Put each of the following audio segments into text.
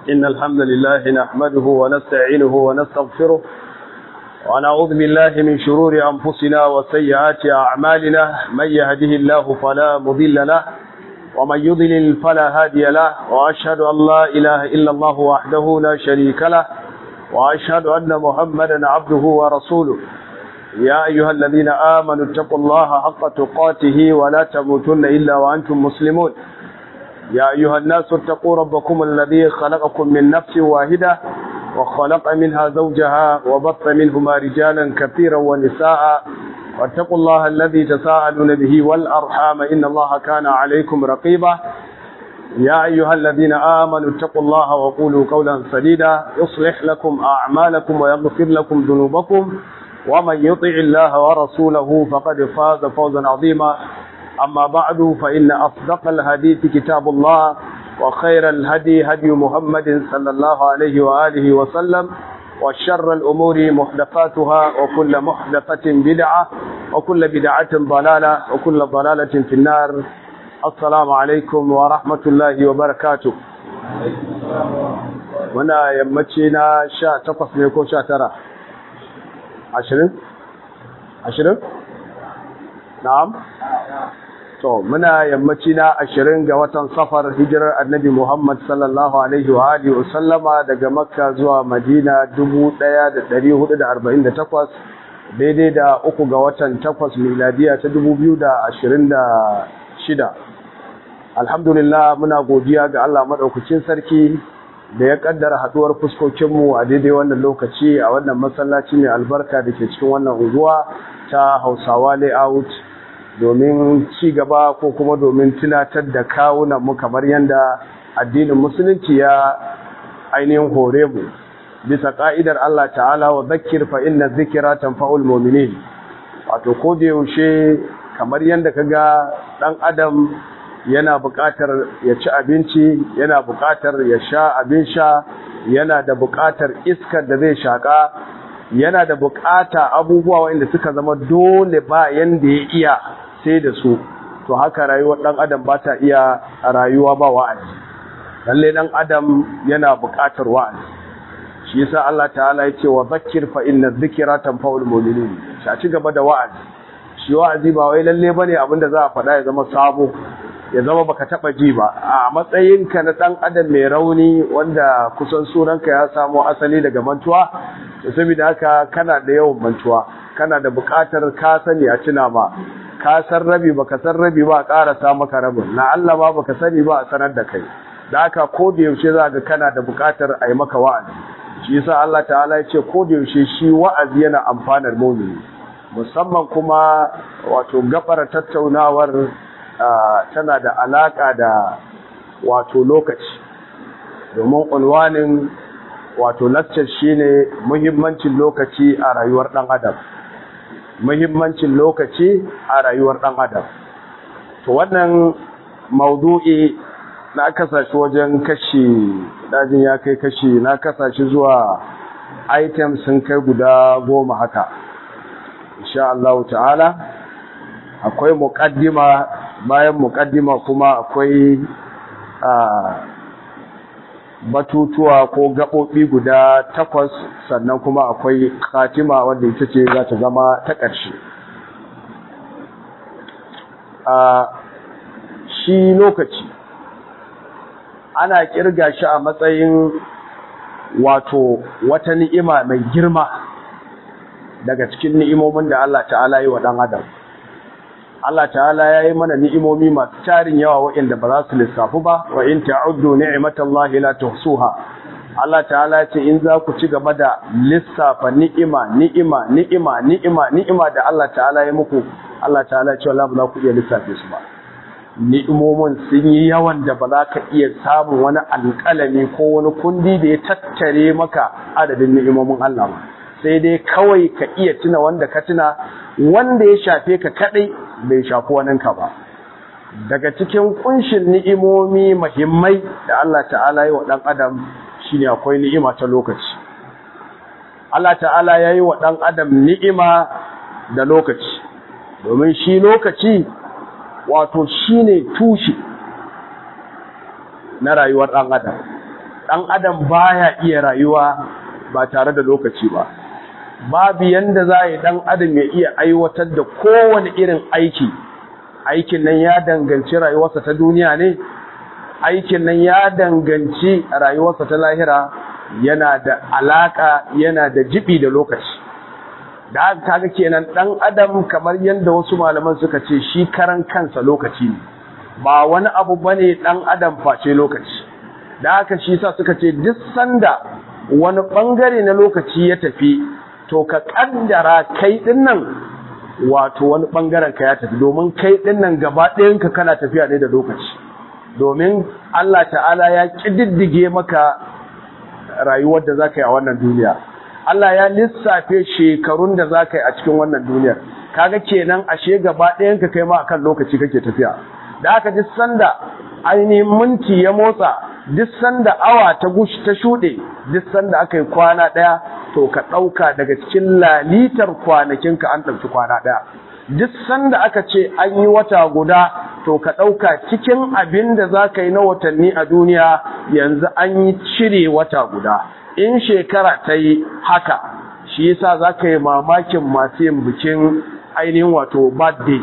إن الحمد لله نحمده ونستعينه ونستغفره ونعوذ بالله من شرور أنفسنا وسيئات أعمالنا من يهده الله فلا مضل له ومن يضلل فلا هادي له وأشهد أن لا إله إلا الله وحده لا شريك له وأشهد أن محمدا عبده ورسوله يا أيها الذين آمنوا اتقوا الله حق تقاته ولا تموتن إلا وأنتم مسلمون يا أيها الناس اتقوا ربكم الذي خلقكم من نفس واحدة وخلق منها زوجها وبط منهما رجالا كثيرا ونساء واتقوا الله الذي تساءلون به والأرحام إن الله كان عليكم رقيبا يا أيها الذين آمنوا اتقوا الله وقولوا قولا سديدا يصلح لكم أعمالكم ويغفر لكم ذنوبكم ومن يطع الله ورسوله فقد فاز فوزا عظيما أما بعد فإن أصدق الحديث كتاب الله وخير الهدي هدي محمد صلى الله عليه وآله وسلم وشر الأمور محدثاتها وكل محدثة بدعة وكل بدعة ضلالة وكل ضلالة في النار السلام عليكم ورحمة الله وبركاته muna yammaci na sha takwas ne ko sha tara ashirin ashirin na'am to muna yammaci na ashirin ga watan safar hijirar annabi muhammad sallallahu alaihi wa alihi wa sallama daga makka zuwa madina dubu ɗaya da ɗari hudu da arba'in da takwas daidai da uku ga watan takwas miladiya ta dubu biyu da ashirin da shida alhamdulillah muna godiya ga allah maɗaukacin sarki da ya kaddara haduwar fuskokinmu a daidai wannan lokaci a wannan masallaci mai albarka da ke cikin wannan unguwa ta hausawa layout domin ci gaba ko kuma domin tunatar da kawunan mu kamar yadda addinin musulunci ya ainihin hore mu bisa ka'idar Allah ta'ala wa zakir fa inna zikira tanfa'ul mu'minin wato ko da yaushe kamar yadda kaga dan adam yana buƙatar ya ci abinci yana buƙatar ya sha abin sha yana da buƙatar iskar da zai shaƙa yana da buƙata abubuwa waɗanda suka zama dole ba yanda ya iya sai da su to haka rayuwar ɗan adam ba ta iya rayuwa ba wa'azi lalle ɗan adam yana buƙatar wa'azi shi yasa Allah ta'ala ya ce wa zakkir fa inna dhikra tanfa'ul mu'minin shi ci gaba da wa'azi shi wa'azi ba wai lalle bane abinda za a faɗa ya zama sabo ya zama baka taba ji ba a matsayinka na dan adam mai rauni wanda kusan sunanka ya samo asali daga mantuwa to saboda haka kana da yawan mantuwa kana da buƙatar ka sani a tuna ma ka san rabi baka san rabi ba a ƙarasa maka rabin na Allah ba baka sani ba a sanar da kai da haka ko da yaushe za ga kana da buƙatar a yi maka wa'azi shi yasa Allah ta'ala ya ce ko da yaushe shi wa'azi yana amfanar mumini musamman kuma wato gabar tattaunawar tana da alaƙa da wato lokaci domin unwanin wato lakcar shine muhimmancin lokaci a rayuwar ɗan adam muhimmancin lokaci a rayuwar ɗan adam to wannan maudu'i na kasashe wajen kashi dajin ya kai kashi na kasashe zuwa items sun kai guda goma haka insha Allah ta'ala akwai muƙaddima bayan muƙaddima kuma akwai batutuwa ko gaɓoɓi guda takwas sannan kuma akwai khatima wanda ita ce za ta zama ta ƙarshe shi lokaci ana ƙirga shi a matsayin wato wata ni'ima mai girma daga cikin ni'imomin da Allah ta'ala yi wa ɗan adam Allah ta'ala ya yi mana ni'imomi masu tarin yawa waɗanda ba za su lissafu ba wa in ta'uddu ni'matallahi la tuhsuha Allah ta'ala ya ce in za ku ci gaba da lissafa ni'ima ni'ima ni'ima ni'ima ni'ima da Allah ta'ala ya muku Allah ta'ala ya ce wallahi ba za ku iya lissafe su ba ni'imomin sun yi yawan da ba za ka iya samun wani alƙalami ko wani kundi da ya tattare maka adadin ni'imomin Allah ba sai dai kawai ka iya tuna wanda ka tuna wanda ya shafe ka kadai bai shafi waninka ba daga cikin kunshin ni'imomi muhimmai da Allah ta'ala yi wa ɗan adam shine akwai ni'ima ta lokaci Allah ta'ala ya yi wa ɗan adam ni'ima da lokaci domin shi lokaci wato shine tushe na rayuwar ɗan adam ɗan adam baya iya rayuwa ba tare da lokaci ba babu yanda za a yi ɗan adam ya iya aiwatar da kowane irin aiki aikin nan ya danganci rayuwarsa ta duniya ne aikin nan ya danganci rayuwarsa ta lahira yana da alaka yana da jibi da lokaci da haka kaga kenan dan adam kamar yadda wasu malaman suka ce shi karan kansa lokaci ne ba wani abu bane dan adam face lokaci da haka shi sa suka ce duk sanda wani bangare na lokaci ya tafi to ka kaddara kai din nan wato wani bangaren ka ya tafi domin kai din nan gaba ɗayan ka kana tafiya ne da lokaci domin Allah ta'ala ya kididdige maka rayuwar da zaka yi a wannan duniya Allah ya lissafe shekarun da zaka yi a cikin wannan duniyar kaga kenan ashe gaba ɗayan ka kai ma akan lokaci kake tafiya da aka ji sanda ainihin minti ya motsa duk sanda awa ta gushi ta shuɗe duk sanda aka yi kwana ɗaya to ka ɗauka daga cikin lalitar kwanakinka an ɗauki kwana ɗaya duk sanda aka ce an yi wata guda to ka ɗauka cikin abin da za ka yi na watanni a duniya yanzu an yi cire wata guda in shekara ta yi haka shi yasa za ka yi mamakin masu yin bikin ainihin wato birthday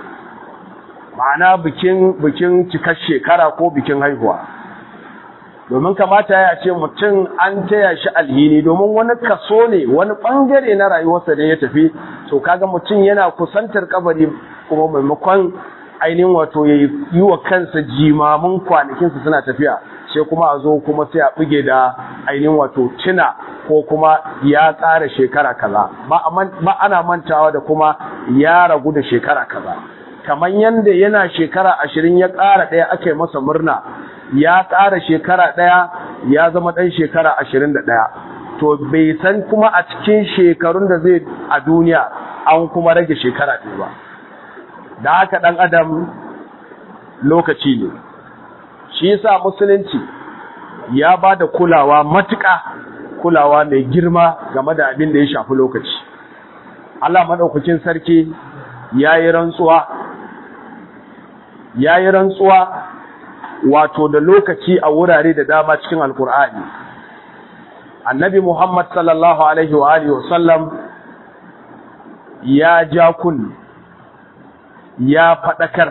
ma'ana bikin bikin cikar shekara ko bikin haihuwa domin kamata ya ce mutum an taya shi alhini domin wani kaso ne wani bangare na rayuwarsa ne ya tafi to kaga mutum yana kusantar kabari kuma maimakon ainihin wato ya yi wa kansa jimamin kwanakinsa suna tafiya sai kuma a zo kuma sai a buge da ainihin wato tuna ko kuma ya ƙara shekara kaza ba ana mantawa da kuma ya ragu da shekara kaza kamar yadda yana shekara ashirin ya ƙara ɗaya aka yi masa murna ya ƙara shekara ɗaya ya zama ɗan shekara ashirin da ɗaya to bai san kuma a cikin shekarun da zai a duniya an kuma rage shekara ɗaya ba da haka ɗan adam lokaci ne shi yasa musulunci ya ba da kulawa matuƙa kulawa mai girma game da abin da ya shafi lokaci Allah maɗaukakin sarki ya yi rantsuwa ya yi rantsuwa wato da lokaci a wurare da dama cikin alkur'ani annabi muhammad sallallahu alaihi wa alihi wasallam ya ja kun ya faɗakar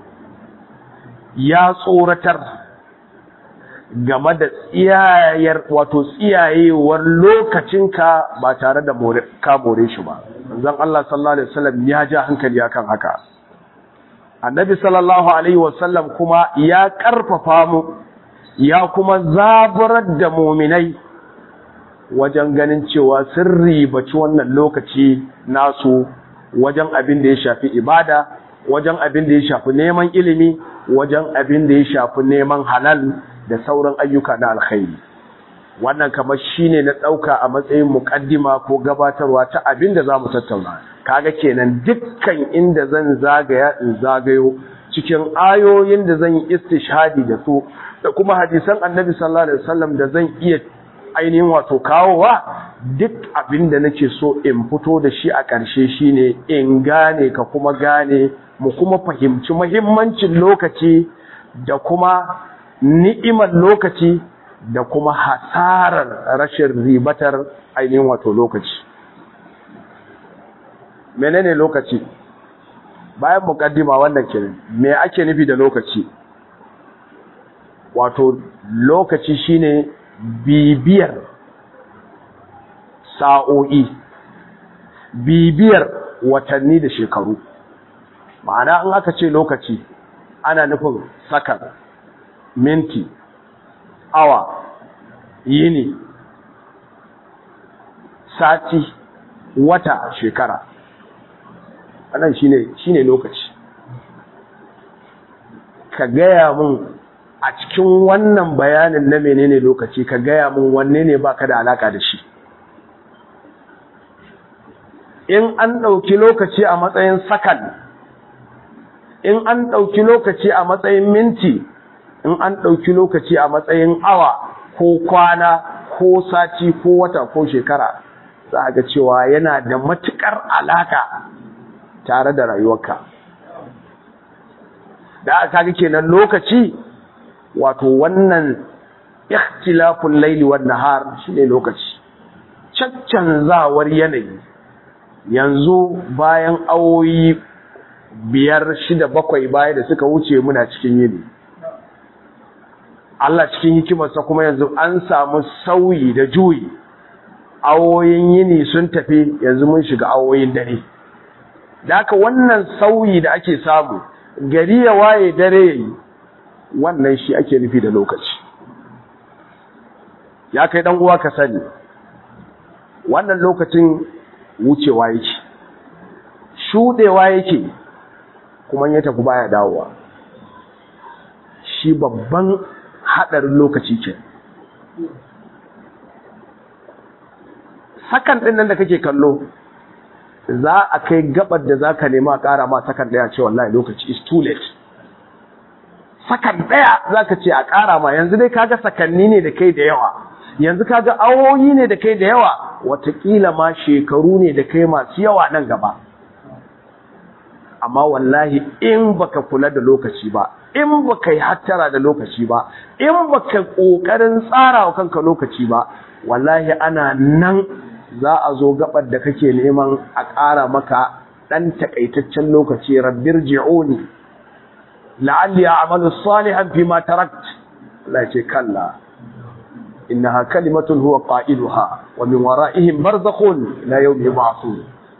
ya tsoratar game da tsiyayar wato tsiyayewar lokacinka ba tare da ka more shi ba zan Allah sallallahu alaihi wasallam ya ja hankali akan haka annabi sallallahu alaihi wasallam kuma ya karfafa mu ya kuma zaburar da muminai wajen ganin cewa sun ribaci wannan lokaci nasu wajen abin da ya shafi ibada wajen abin da ya shafi neman ilimi wajen abin da ya shafi neman halal da sauran ayyuka na alkhairi wannan kamar shine na ɗauka a matsayin muƙaddima ko gabatarwa ta abin da za mu tattauna kaga kenan dukkan inda zan zagaya in zagayo cikin ayoyin da zan yi istishhadi da su da kuma hadisan annabi sallallahu alaihi wasallam da zan iya ainihin wato kawowa duk abin da nake so in fito da shi a ƙarshe shine in gane ka kuma gane mu kuma fahimci muhimmancin lokaci da kuma ni'imar lokaci da kuma hasarar rashin ribatar ainihin wato lokaci menene lokaci bayan mukaddima wannan kenan me ake nufi da lokaci wato lokaci shine bibiyar sa'o'i bibiyar watanni da shekaru ma'ana in aka ce lokaci ana nufin sakan minti awa yini sati wata shekara anan shine shine lokaci ka gaya mun a cikin wannan bayanin na menene lokaci ka gaya mun wanne ne baka da alaka da shi in an ɗauki lokaci a matsayin sakan in an ɗauki lokaci a matsayin minti in an ɗauki lokaci a matsayin awa ko kwana ko sati ko wata ko shekara za a ga cewa yana da matuƙar alaka tare da rayuwarka da aka ga kenan lokaci wato wannan ikhtilaful laili wan nahar shine lokaci caccanzawar yanayi yanzu bayan awoyi biyar shida bakwai baya da suka wuce muna cikin yini Allah cikin hikimarsa kuma yanzu an samu sauyi da juyi awoyin yini sun tafi yanzu mun shiga awoyin dare da haka wannan sauyi da ake samu gari ya waye dare yayi wannan shi ake nufi da lokaci ya kai dan uwa ka sani wannan lokacin wucewa yake shudewa yake kuma ya tafi baya dawowa shi babban hadarin lokaci ce sakan din nan da kake kallo za a kai gabar da zaka nema ƙara ma sakan daya ce wallahi lokaci is too late sakan daya zaka ce a ƙara ma yanzu dai kaga sakanni ne da kai da yawa yanzu kaga awoyi ne da kai da yawa watakila ma shekaru ne da kai masu yawa nan gaba amma wallahi in baka kula da lokaci ba in baka yi hattara da lokaci ba in baka kokarin tsara wa kanka lokaci ba wallahi ana nan za a zo gabar da kake neman a ƙara maka ɗan takaitaccen lokaci rabbir ji'uni la'alli a'malu salihan fi ma tarakt Allah ce kalla innaha kalimatun huwa qailuha wa min wara'ihim barzakhun la yawmi yub'athun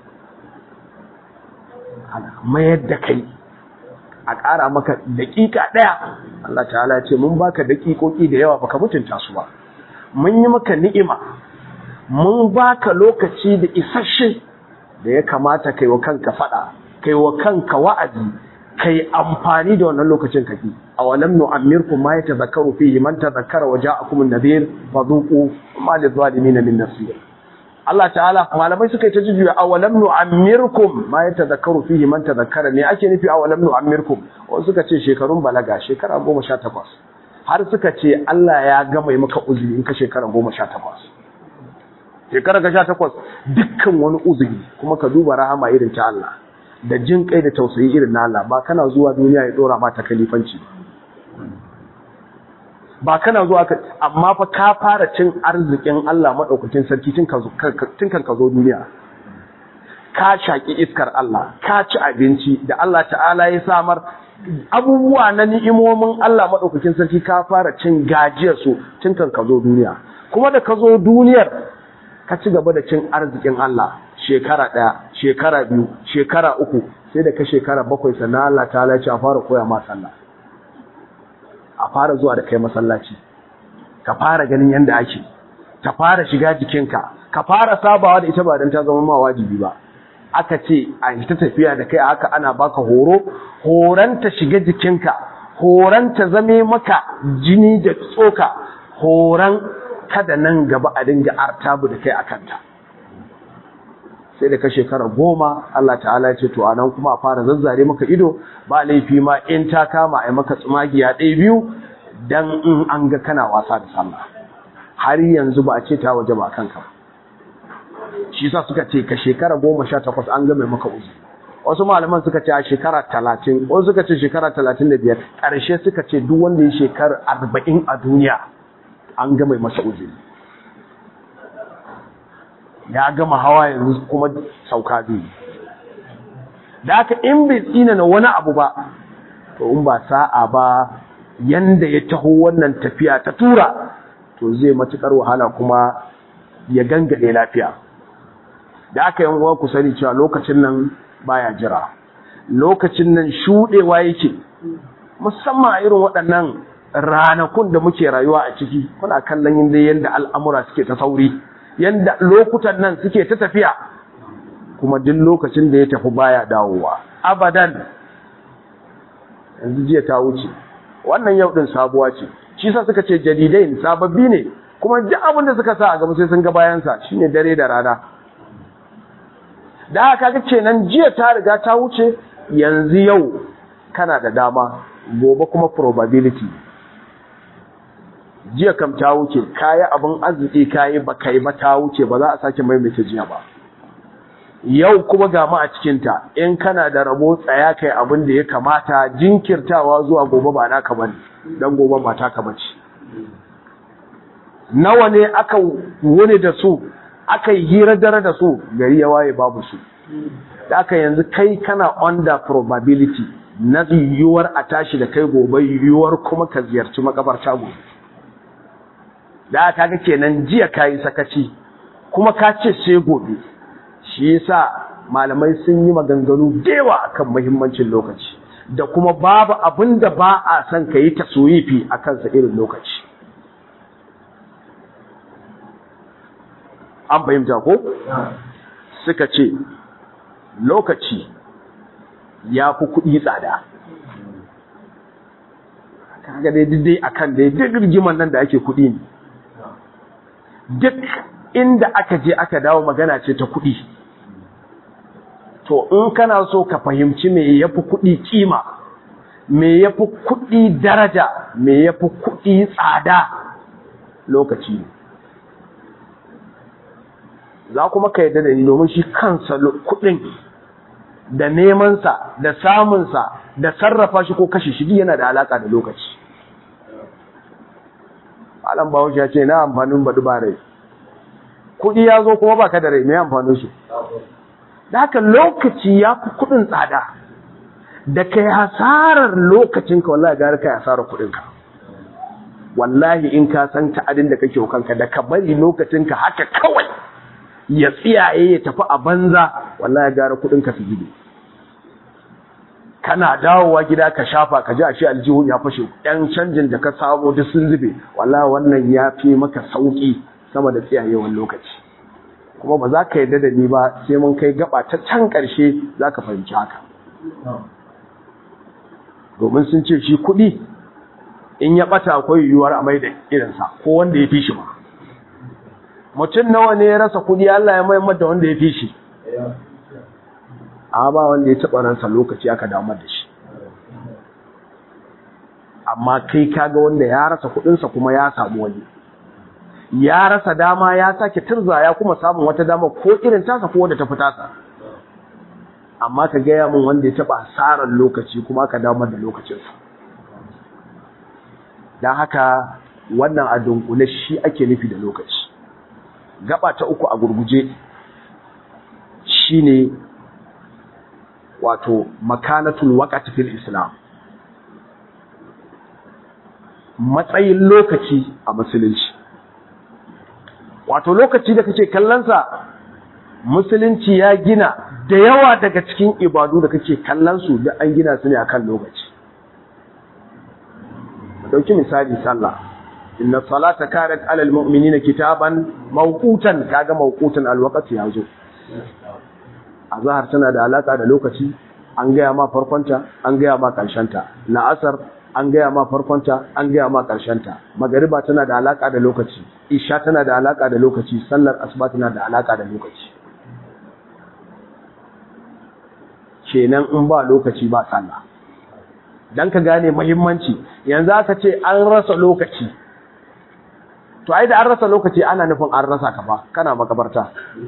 mayar da kai a ƙara maka daƙiƙa ɗaya Allah ta'ala ce mun baka daƙiƙoƙi da yawa baka mutunta su ba mun yi maka ni'ima mun baka lokaci da isasshe da ya kamata kai wa kanka faɗa kai wa kanka wa'azi kai amfani da wannan lokacin kake awalam nu'ammirkum ma yatazakkaru fihi man tazakkara wa ja'akum an-nadhir fadhuqu ma lidh-dhalimin min nasir Allah ta'ala malamai suka yi ta jujjuya awalam nu'ammirkum ma yatazakkaru fihi man tazakkara ne ake nufi awalam nu'ammirkum wasu suka ce shekarun balaga shekara 18 har suka ce Allah ya gama maka uzuri in ka shekara 18 shekara ka 18 dukkan wani uzuri kuma ka duba rahama irin ta Allah da jin kai da tausayi irin na Allah ba kana zuwa duniya ya dora mata kalifanci ba kana zuwa ka amma fa ka fara cin arzikin Allah madaukakin sarki tun kan ka zo duniya ka shaki iskar Allah ka ci abinci da Allah ta'ala ya samar abubuwa na ni'imomin Allah madaukakin sarki ka fara cin gajiyar su tun kan ka zo duniya kuma da ka zo duniyar ka ci gaba da cin arzikin Allah shekara ɗaya shekara biyu shekara uku sai da ka shekara bakwai sannan Allah ta ce a fara koya ma sallah a fara zuwa da kai masallaci ka fara ganin yadda ake ka fara shiga jikinka ka fara sabawa da ita ba don ta zama ma wajibi ba aka ce a ta tafiya da kai a haka ana baka horo horanta shiga jikinka horanta zame maka jini da tsoka horan kada nan gaba a dinga artabu da kai a kanta sai da ka shekara goma Allah ta'ala ya ce to anan kuma a fara zazzare maka ido ba laifi ma in ta kama a maka tsumagiya ɗaya biyu dan in an ga kana wasa da sallah har yanzu ba a ce ta waje ba kanka shi sa suka ce ka shekara goma sha takwas an ga mai maka uzu wasu malaman suka ce a shekara talatin wasu suka ce shekara talatin da biyar ƙarshe suka ce duk wanda ya shekara arba'in a duniya an ga mai masa uzuri ya gama hawa yanzu kuma sauka biyu da aka in bai tsina na wani abu ba to in ba sa'a ba yanda ya taho wannan tafiya ta tura to zai matukar wahala kuma ya gangade lafiya da aka yan uwa ku sani cewa lokacin nan baya jira lokacin nan shudewa yake musamman a irin waɗannan ranakun da muke rayuwa a ciki kuna kallon yadda al'amura suke ta sauri yanda lokutan nan suke ta tafiya kuma duk lokacin da ya tafi baya dawowa abadan yanzu jiya ta wuce wannan yau din sabuwa ce shi sa suka ce jadidai sababbi ne kuma duk abin da suka sa a gaba sai sun ga bayan sa shine dare da rana da haka kaga kenan jiya ta riga ta wuce yanzu yau kana da dama gobe kuma probability jiya kam ta wuce kayi abin arziki kayi ba kai ba ta wuce ba za a sake maimaita jiya ba yau kuma ga mu a cikinta in kana da rabo tsaya kai abin da ya kamata jinkirtawa zuwa gobe ba naka bane dan gobe ba taka bace nawa ne aka wuni da su aka yi hira dare da su gari ya waye babu su da aka yanzu kai kana under probability na yiwuwar a tashi da kai gobe yiwuwar kuma ka ziyarci makabarta gobe da aka ga kenan jiya kayi sakaci kuma ka ce sai gobe shi yasa malamai sun yi maganganu dewa akan muhimmancin lokaci da kuma babu abin da ba a son ka yi taswifi a kansa irin lokaci an fahimta ko suka ce lokaci ya fi kuɗi tsada kaga dai dai akan dai duk rigiman nan da ake kuɗi ne duk inda aka je aka dawo magana ce ta kuɗi to in kana so ka fahimci me yafi kuɗi kima me yafi kuɗi daraja me yafi kuɗi tsada lokaci ne za kuma ka yadda da ni domin shi kansa kuɗin da nemansa da samunsa da sarrafa shi ko kashe shi yana da alaka da lokaci alam bahaushe ya ce na amfanin baɗi ba rai kuɗi ya zo kuma baka da rai mai amfanin su da haka lokaci ya fi kuɗin tsada da kai hasarar lokacinka wallahi gara kai hasarar kuɗinka wallahi in ka san ta'adin da kake kanka da ka bari lokacinka haka kawai ya tsiyaye ya tafi a banza wallahi gara kuɗinka su gido kana dawowa gida ka shafa ka ji a shi aljihun ya fashe ɗan canjin da ka samu duk sun zube wallahi wannan ya fi maka sauƙi sama da tsiyayewan lokaci kuma ba za ka yarda da ni ba sai mun kai gaba ta can ƙarshe za ka fahimci haka domin sun ce shi kuɗi in ya ɓata akwai yiwuwar a mai da irinsa ko wanda ya fi shi ba mutum nawa ne ya rasa kuɗi Allah ya maimar da wanda ya fi shi a ba wanda ya taɓa ransa lokaci aka damar da shi amma kai kaga wanda ya rasa kuɗinsa kuma ya samu wani ya rasa dama ya sake turza ya kuma samun wata dama ko irin tasa ko wadda ta fi tasa amma ka gaya min wanda ya taɓa asarar lokaci kuma aka damar da lokacinsa don haka wannan a dunkule shi ake nufi da lokaci gaba ta uku a gurguje shine wato makanatul waqti fil islam matsayin lokaci a musulunci wato lokaci da kake kallonsa musulunci ya gina da yawa daga cikin ibadu da kake kallon su da an gina su ne akan lokaci dauki misali sallah inna salata kanat alal mu'minina kitaban mawqutan kaga mawqutan alwaqti yazo azhar tana da alaka da lokaci an gaya ma farkonta an gaya ma karshenta la'asar an gaya ma farkonta an gaya ma karshenta magariba tana da alaka da lokaci isha tana da alaka da lokaci sallar asuba tana da alaka da lokaci kenan in ba lokaci ba sallah dan ka gane muhimmanci yanzu aka ce an rasa lokaci to ai da an rasa lokaci ana nufin an rasa ka ba kana makabarta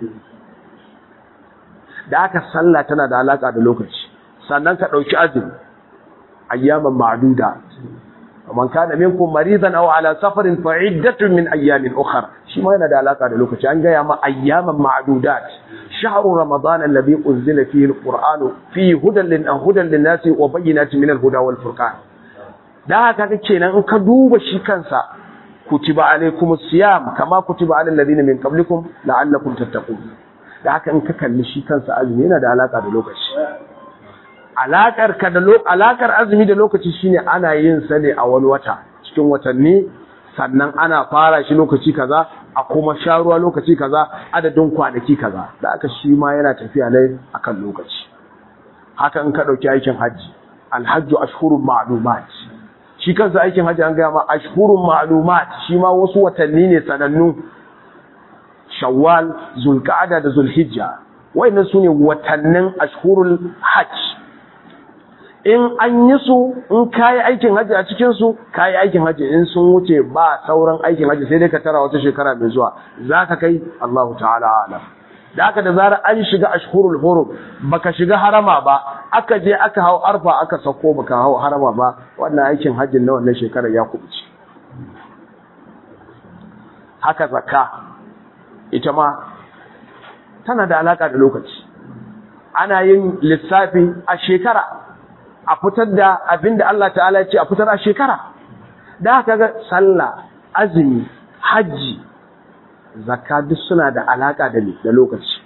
da aka sallah tana da alaka da lokaci sannan ka dauki azumi ayyaman ma'duda man kana minkum maridan aw ala safarin fa iddatun min ayyamin ukhra shi ma yana da alaka da lokaci an gaya ma ayyaman ma'dudat shahru ramadan alladhi unzila fihi alquran fihi hudan lin hudan lin nasi wa bayyinatin min alhuda wal furqan da haka kake nan in ka duba shi kansa kutiba alaykumus siyam kama kutiba alal ladina min qablikum la'allakum tattaqun da haka in ka kalli shi kansa azumi yana da alaka da lokaci alakar ka da alakar azumi da lokaci shine ana yin sa ne a wani wata cikin watanni sannan ana fara shi lokaci kaza a kuma sha ruwa lokaci kaza adadin kwanaki kaza da aka shi ma yana tafiya ne akan lokaci haka in ka dauki aikin haji alhajju ashhurun ma'lumat shi kansa aikin haji an ga ma ashhurun ma'lumat shi ma wasu watanni ne sanannu shawwal zulqa'ada da zulhijja wayannan sune watannin ashhurul hajj in an yi su in kayi aikin haji a cikin su kayi aikin haji in sun wuce ba sauran aikin haji sai dai ka tara wata shekara mai zuwa zaka kai Allahu ta'ala alam da aka da zarar an shiga ashhurul hurum baka shiga harama ba aka je aka hau arfa aka sako baka hau harama ba wannan aikin hajjin na wannan shekarar ya kubuce haka zakka ita ma tana da alaka da lokaci ana yin lissafi a shekara a fitar da abin da Allah ta'ala ya ce a fitar a shekara da haka ga sallah azumi hajji zakka duk suna da alaka da da lokaci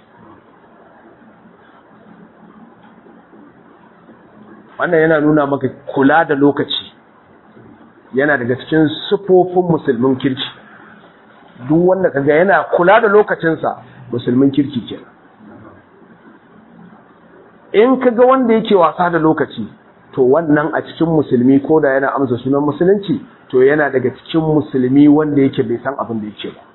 wannan yana nuna maka kula da lokaci yana daga cikin sufofin musulmin kirki duk wanda kaga yana kula da lokacinsa musulmin kirki kenan in kaga wanda yake wasa da lokaci to wannan a cikin musulmi ko da yana amsa sunan musulunci to yana daga cikin musulmi wanda yake bai san abin da yake ba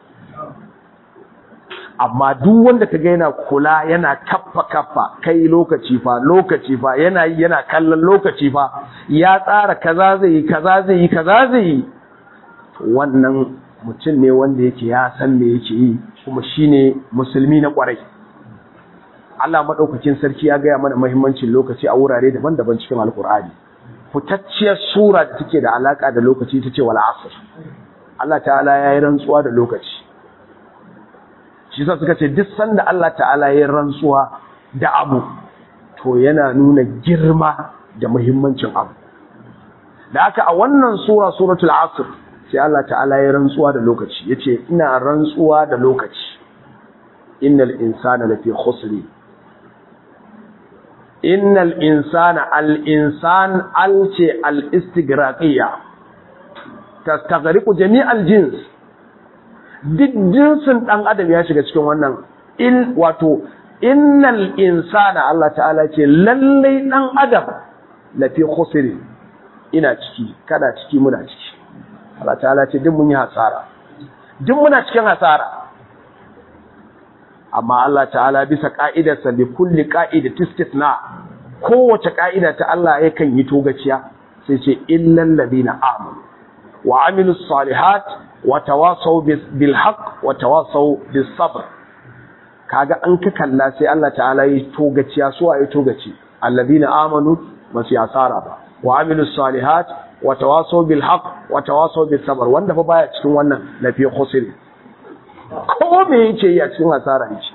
amma duk wanda kaga yana kula yana kaffa kaffa kai lokaci fa lokaci fa yana yi yana kallon lokaci fa ya tsara kaza zai yi kaza zai yi kaza zai yi wannan mutum ne wanda yake ya san me yake yi kuma shine musulmi na kwarai Allah madaukakin sarki ya gaya mana muhimmancin lokaci a wurare daban-daban cikin alkur'ani fitacciyar sura da take da alaka da lokaci tace wal asr Allah ta'ala ya yi rantsuwa da lokaci shi sa suka ce duk sanda Allah ta'ala ya rantsuwa da abu to yana nuna girma da muhimmancin abu da aka a wannan sura suratul asr sai Allah ta'ala ya rantsuwa da lokaci yace ina rantsuwa da lokaci innal insana lafi khusri innal insana al insan al ce al istigraqiyya tastaghriqu jami'al jins duk jinsin ɗan adam ya shiga cikin wannan in wato innal insana Allah ta'ala ce lallai ɗan adam lafi khusri ina ciki kada ciki muna ciki Allah ta'ala ce duk mun yi hasara duk muna cikin hasara amma Allah ta'ala bisa ka'idarsa bi kulli qa'idati istithna kowace ka'ida ta Allah yakan yi togaciya sai ce illal ladina amanu wa amilus salihat watawasau bil haqq watawasau bis sabr kaga an ka kalla sai Allah ta'ala yi togaciya su ayi togaci alladina amanu basu asara ba wa amilus salihat watawasau bil haqq watawasau bis sabr wanda fa baya cikin wannan lafi khusri ko me yake yi a cikin asara yake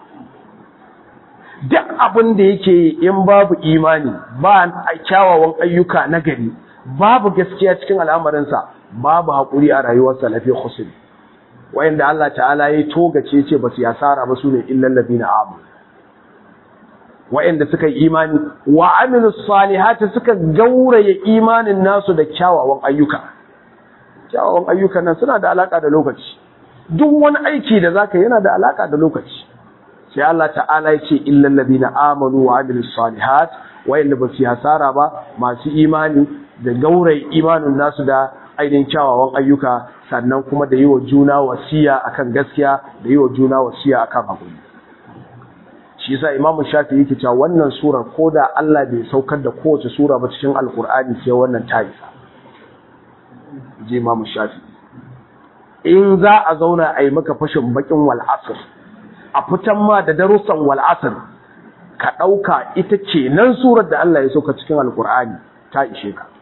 duk abin da yake yi in babu imani ba kyawawan ayyuka na gari babu gaskiya cikin al'amarinsa babu haƙuri a rayuwarsa lafi khusri wayanda Allah ta'ala ya togace ce basu yasara ba sune illal ladina amu wayanda suka yi imani wa amilus salihati suka gauraye imanin nasu da kyawawan ayyuka kyawawan ayyukan nan suna da alaka da lokaci duk wani aiki da zaka yana da alaka da lokaci sai Allah ta'ala ya ce illal ladina amanu wa amilus salihat wayanda basu yasara ba masu imani da gauraye imanin nasu da ainihin kyawawan ayyuka sannan kuma da yi wa juna wasiya akan gaskiya da yi wa juna wasiya akan haƙuri shi yasa imamu shafi yake cewa wannan surar ko da Allah bai saukar da kowace sura ba cikin alkur'ani sai wannan ta isa je imamu shafi in za a zauna a yi maka fashin bakin wal asr a fitan ma da darussan wal asr ka ɗauka ita ce nan surar da Allah ya sauka cikin alkur'ani ta ishe ka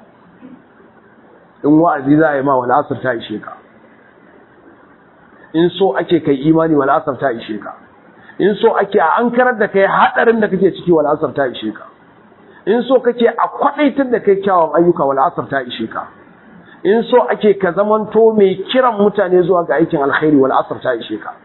in wa'azi za a yi ma wal'asar ta ishe ka in so ake kai imani wal'asar ta ishe ka in so ake a an karar da kai haɗarin da kake ciki wal'asar ta ishe ka in so kake a kwaɗaitar da kai kyawun ayyuka wal'asar ta ishe ka in so ake ka zamanto mai kiran mutane zuwa ga aikin alkhairi wal'asar ta ishe ka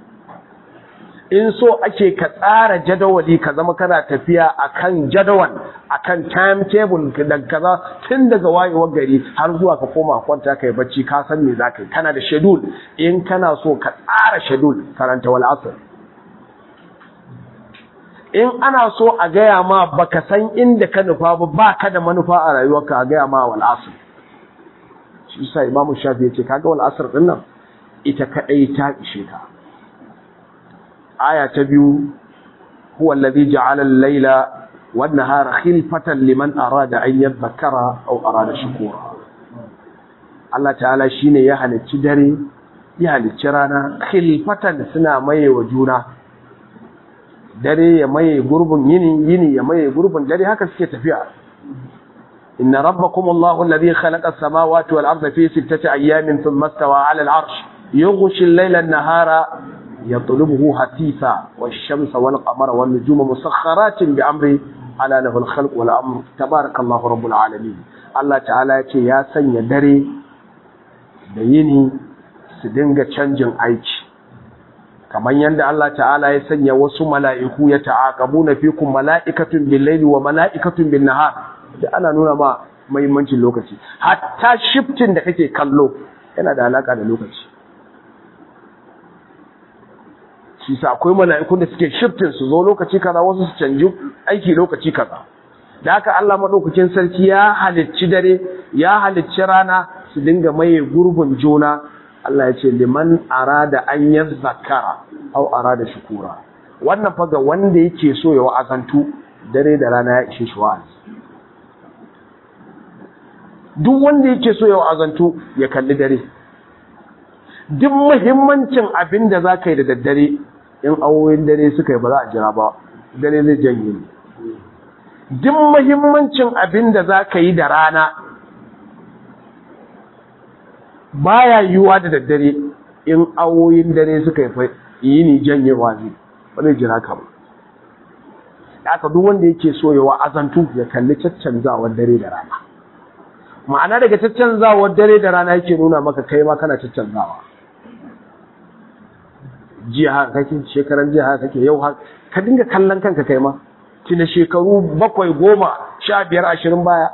in so ake ka tsara jadawali ka zama kana tafiya akan jadawal akan timetable da kaza tun daga wayewar gari har zuwa ka koma kwanta kai bacci ka san me zaka yi kana da schedule in kana so ka tsara schedule karanta wal asr in ana so a gaya ma baka san inda ka nufa ba baka da manufa a rayuwarka a gaya ma wal asr shi yasa imamu shafi ya ce kaga wal asr din nan ita kadai ta ishe ka aya ta biyu huwa allazi ja'ala al-laila wan nahara khilfatan liman arada an yadhakkara aw arada shukura Allah ta'ala shine ya halicci dare ya halicci rana khilfatan suna maye wa juna dare ya maye gurbin yini yini ya maye gurbin dare haka suke tafiya inna rabbakum Allahu alladhi khalaqa as-samawati wal arda fi sittati ayyamin thumma istawa 'ala al-'arsh yughshi al-layla an-nahara yatlubuhu hatitha wash-shamsa wal-qamara wan-nujuma musakhkharatin bi amri ala lahu al-khalq wal amr tabarakallahu rabbul alamin Allah ta'ala yace ya sanya dare da yini su dinga canjin aiki kamar yadda Allah ta'ala ya sanya wasu mala'iku ya ta'aqabuna fikum mala'ikatun bil-laili wa mala'ikatun bin-nahar da ana nuna ma muhimmancin lokaci hatta shiftin da kake kallo yana da alaka da lokaci shi sa akwai mala'ikun da suke shiftin su zo lokaci kaza wasu su canji aiki lokaci kaza da haka Allah madaukakin sarki ya halicci dare ya halicci rana su dinga maye gurbin juna Allah ya ce liman arada an yazzakara aw arada shukura wannan fa ga wanda yake so ya wa'azantu dare da rana ya ishe shi wa'azi duk wanda yake so ya wa'azantu ya kalli dare duk muhimmancin abin da za ka yi da daddare in awoyin dare suka yi ba za a jira ba dare zai janye ne duk muhimmancin abin da za ka yi da rana baya yiwuwa da daddare in awoyin dare suka yi yi ni janyewa zai ba zai jira ka ba aka duk wanda yake so ya wa'azantu ya kalli caccanzawar dare da rana ma'ana daga caccanzawar dare da rana yake nuna maka kai ma kana caccanzawa jiya haka kake shekaran jiya haka kake yau haka ka dinga kallon kanka kai ma tuna shekaru bakwai goma sha biyar ashirin baya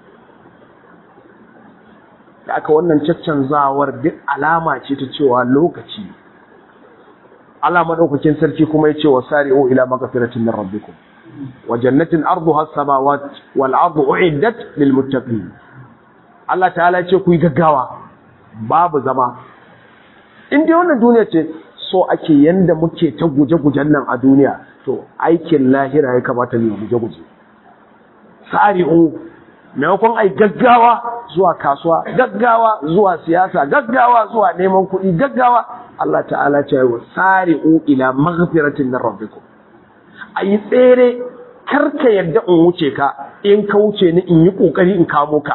da aka wannan caccanzawar duk alama ce ta cewa lokaci Allah madaukakin sarki kuma ya ce wa sari'u ila magfiratin min rabbikum wa jannatin arduha as-samawati wal ardu uiddat lil muttaqin Allah ta'ala ce ku yi gaggawa babu zama in dai wannan duniya ce so ake yanda muke ta guje-gujen nan a duniya to aikin lahira ya kamata ne guje-guje sari'u maimakon ai gaggawa zuwa kasuwa gaggawa zuwa siyasa gaggawa zuwa neman kuɗi gaggawa Allah ta'ala ce wa sari'u ila maghfiratin min rabbikum ayi tsere karka yadda in wuce ka in ka wuce ni in yi kokari in kamo ka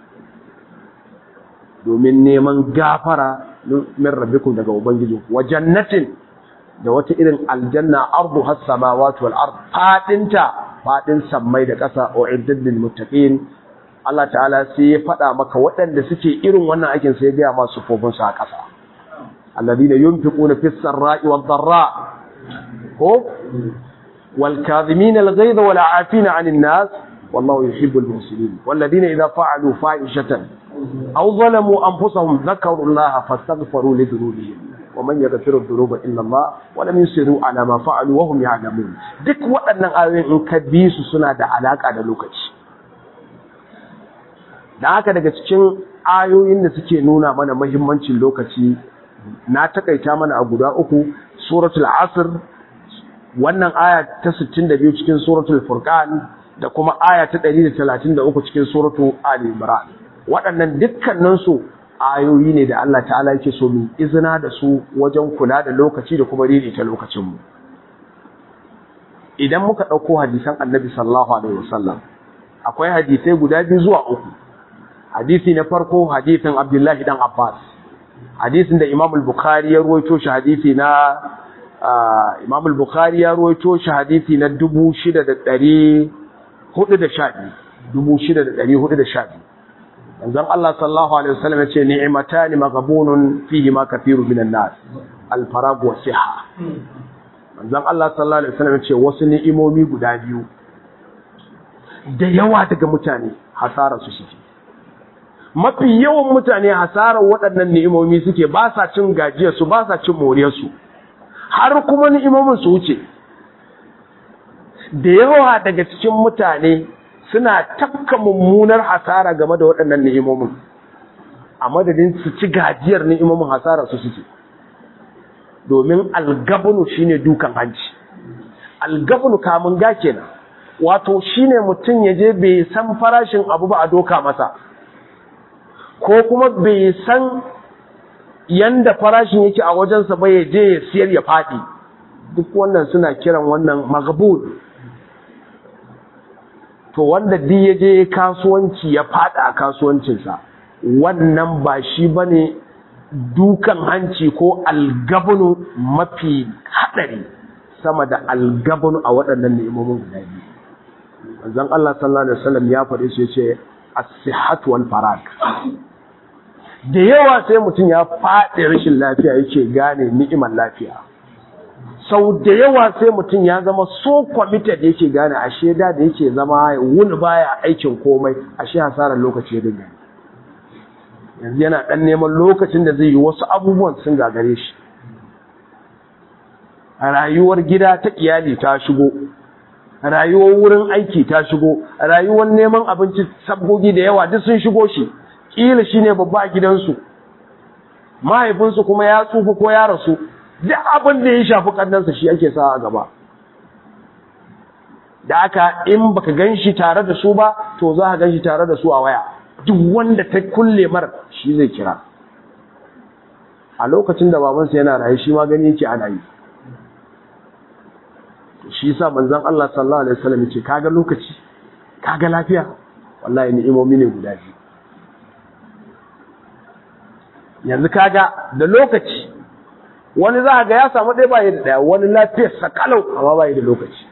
domin neman gafara min rabbikum daga ubangiji wa jannatin da wata irin aljanna ardu has samawati wal ard fadinta fadin sammai da ƙasa uiddat lil muttaqin Allah ta'ala sai ya faɗa maka waɗanda suke irin wannan aikin sai ya gaya masu fofin su a ƙasa alladhina yunfiquna fis sarra'i wad dharra ko wal kadhimin al ghayza wal 'afina 'anil nas wallahu yuhibbul muhsinin walladhina idha fa'alu fa'ishatan aw zalamu anfusahum dhakaru allaha fastaghfiru li dhunubihim ومن يغفر الذنوب الا الله ولم يصروا على ما فعلوا وهم يعلمون duk waɗannan ayoyin in ka bi su suna da alaka da lokaci dan haka daga cikin ayoyin da suke nuna mana muhimmancin lokaci na takaita mana a guda uku suratul asr wannan aya ta 62 cikin suratul furqan da kuma aya ta 133 cikin suratul ali imran waɗannan dukkanin su ayoyi ne da Allah ta'ala yake so mu izina da su wajen kula da lokaci da kuma ririta lokacinmu idan muka ɗauko hadisan annabi sallallahu alaihi wasallam akwai hadisai guda biyu zuwa uku hadisi na farko hadisin abdullahi dan abbas hadisin da imam al-bukhari ya ruwaito shi hadisi na imam al-bukhari ya ruwaito shi hadisi na 6412 6412 manzon Allah sallallahu alaihi wasallam yace ni'matani maghbunun fihi ma kathiru minan nas al-farag wa siha manzon Allah sallallahu alaihi wasallam yace wasu ni'imomi guda biyu da yawa daga mutane hasara su suke mafi yawan mutane hasarar waɗannan ni'imomi suke ba sa cin gajiyar su ba sa cin moriyar su har kuma ni'imomin su wuce da yawa daga cikin mutane suna tafka mummunar hasara game da waɗannan ni'imomin a madadin su ci gajiyar ni'imomin hasara su suke domin algabunu shine dukan hanci algabunu kamun ga kenan wato shine mutum ya je bai san farashin abu ba a doka masa ko kuma bai san yanda farashin yake a wajensa ba ya je ya siyar ya faɗi duk wannan suna kiran wannan magbun to wanda duk ya je kasuwanci ya fada a kasuwancinsa wannan ba shi ba ne dukan hanci ko algabunu mafi haɗari sama da algabunu a waɗannan ni'imomin guda biyu manzon Allah sallallahu alaihi wasallam ya faɗi su yace as-sihhat wal farag da yawa sai mutum ya faɗi rashin lafiya yake gane ni'imar lafiya sau da yawa sai mutum ya zama so committed yake gane ashe da da yake zama wuni baya aikin komai ashe hasarar lokaci ya dinga yanzu yana dan neman lokacin da zai yi wasu abubuwan sun gagare shi rayuwar gida ta iyali ta shigo rayuwar wurin aiki ta shigo rayuwar neman abinci sabgogi da yawa duk sun shigo shi kila shine babba a gidansu mahaifinsu kuma ya tsufa ko ya rasu duk abin da ya shafi kannansa shi ake sa a gaba da aka in baka gan shi tare da su ba to za ka gan shi tare da su a waya duk wanda ta kulle mar shi zai kira a lokacin da babansa yana raye shi ma gani yake ana yi shi yasa manzon Allah sallallahu alaihi wasallam yace kaga lokaci kaga lafiya wallahi ni'imomi ne guda biyu yanzu kaga da lokaci wani za ga ya samu ɗaya bayi da ɗaya wani lafiyar sakalau amma bayi da lokaci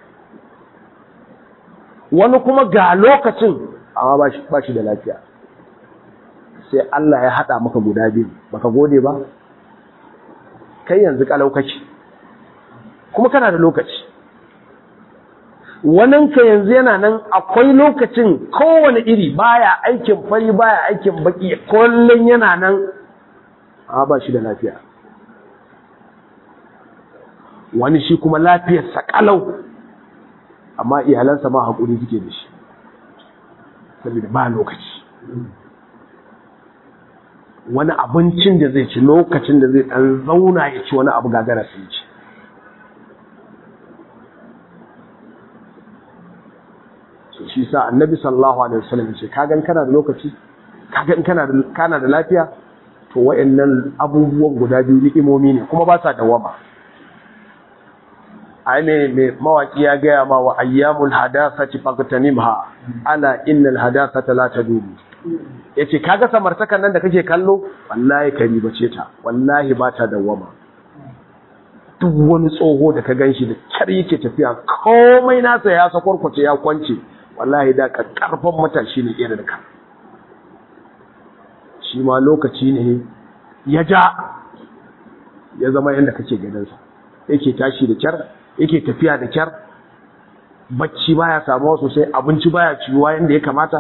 wani kuma ga lokacin amma ba shi da lafiya sai Allah ya haɗa maka guda biyu baka gode ba kai yanzu kalau kake kuma kana da lokaci waninka yanzu yana nan akwai lokacin kowane iri baya aikin fari baya aikin baki kullum yana nan amma ba shi da lafiya wani shi kuma lafiyarsa kalau amma iyalansa ma haƙuri suke da shi saboda ba lokaci wani abincin da zai ci lokacin da zai ɗan zauna ya ci wani abu gagara sai ci so shi sa annabi sallallahu alaihi wasallam ce kagan kana da lokaci kagan kana da kana da lafiya to wayannan abubuwan guda biyu ni'imomi ne kuma ba sa dawama ai ne mai mawaki ya gaya ma wa ayyamul hadasati faqtanimha ala innal hadasata la tadumu yace kaga samartakan nan da kake kallo wallahi kari bace ta wallahi ba ta dawama duk wani tsoho da ka ganshi da kyar yake tafiya komai nasa ya sakwarkwace ya kwance wallahi da ka karfan matashi ne irin ka shi ma lokaci ne ya ja ya zama yadda kake ganinsa yake tashi da kyar yake tafiya da kyar bacci baya samuwa sosai abinci baya ciwuwa yadda ya kamata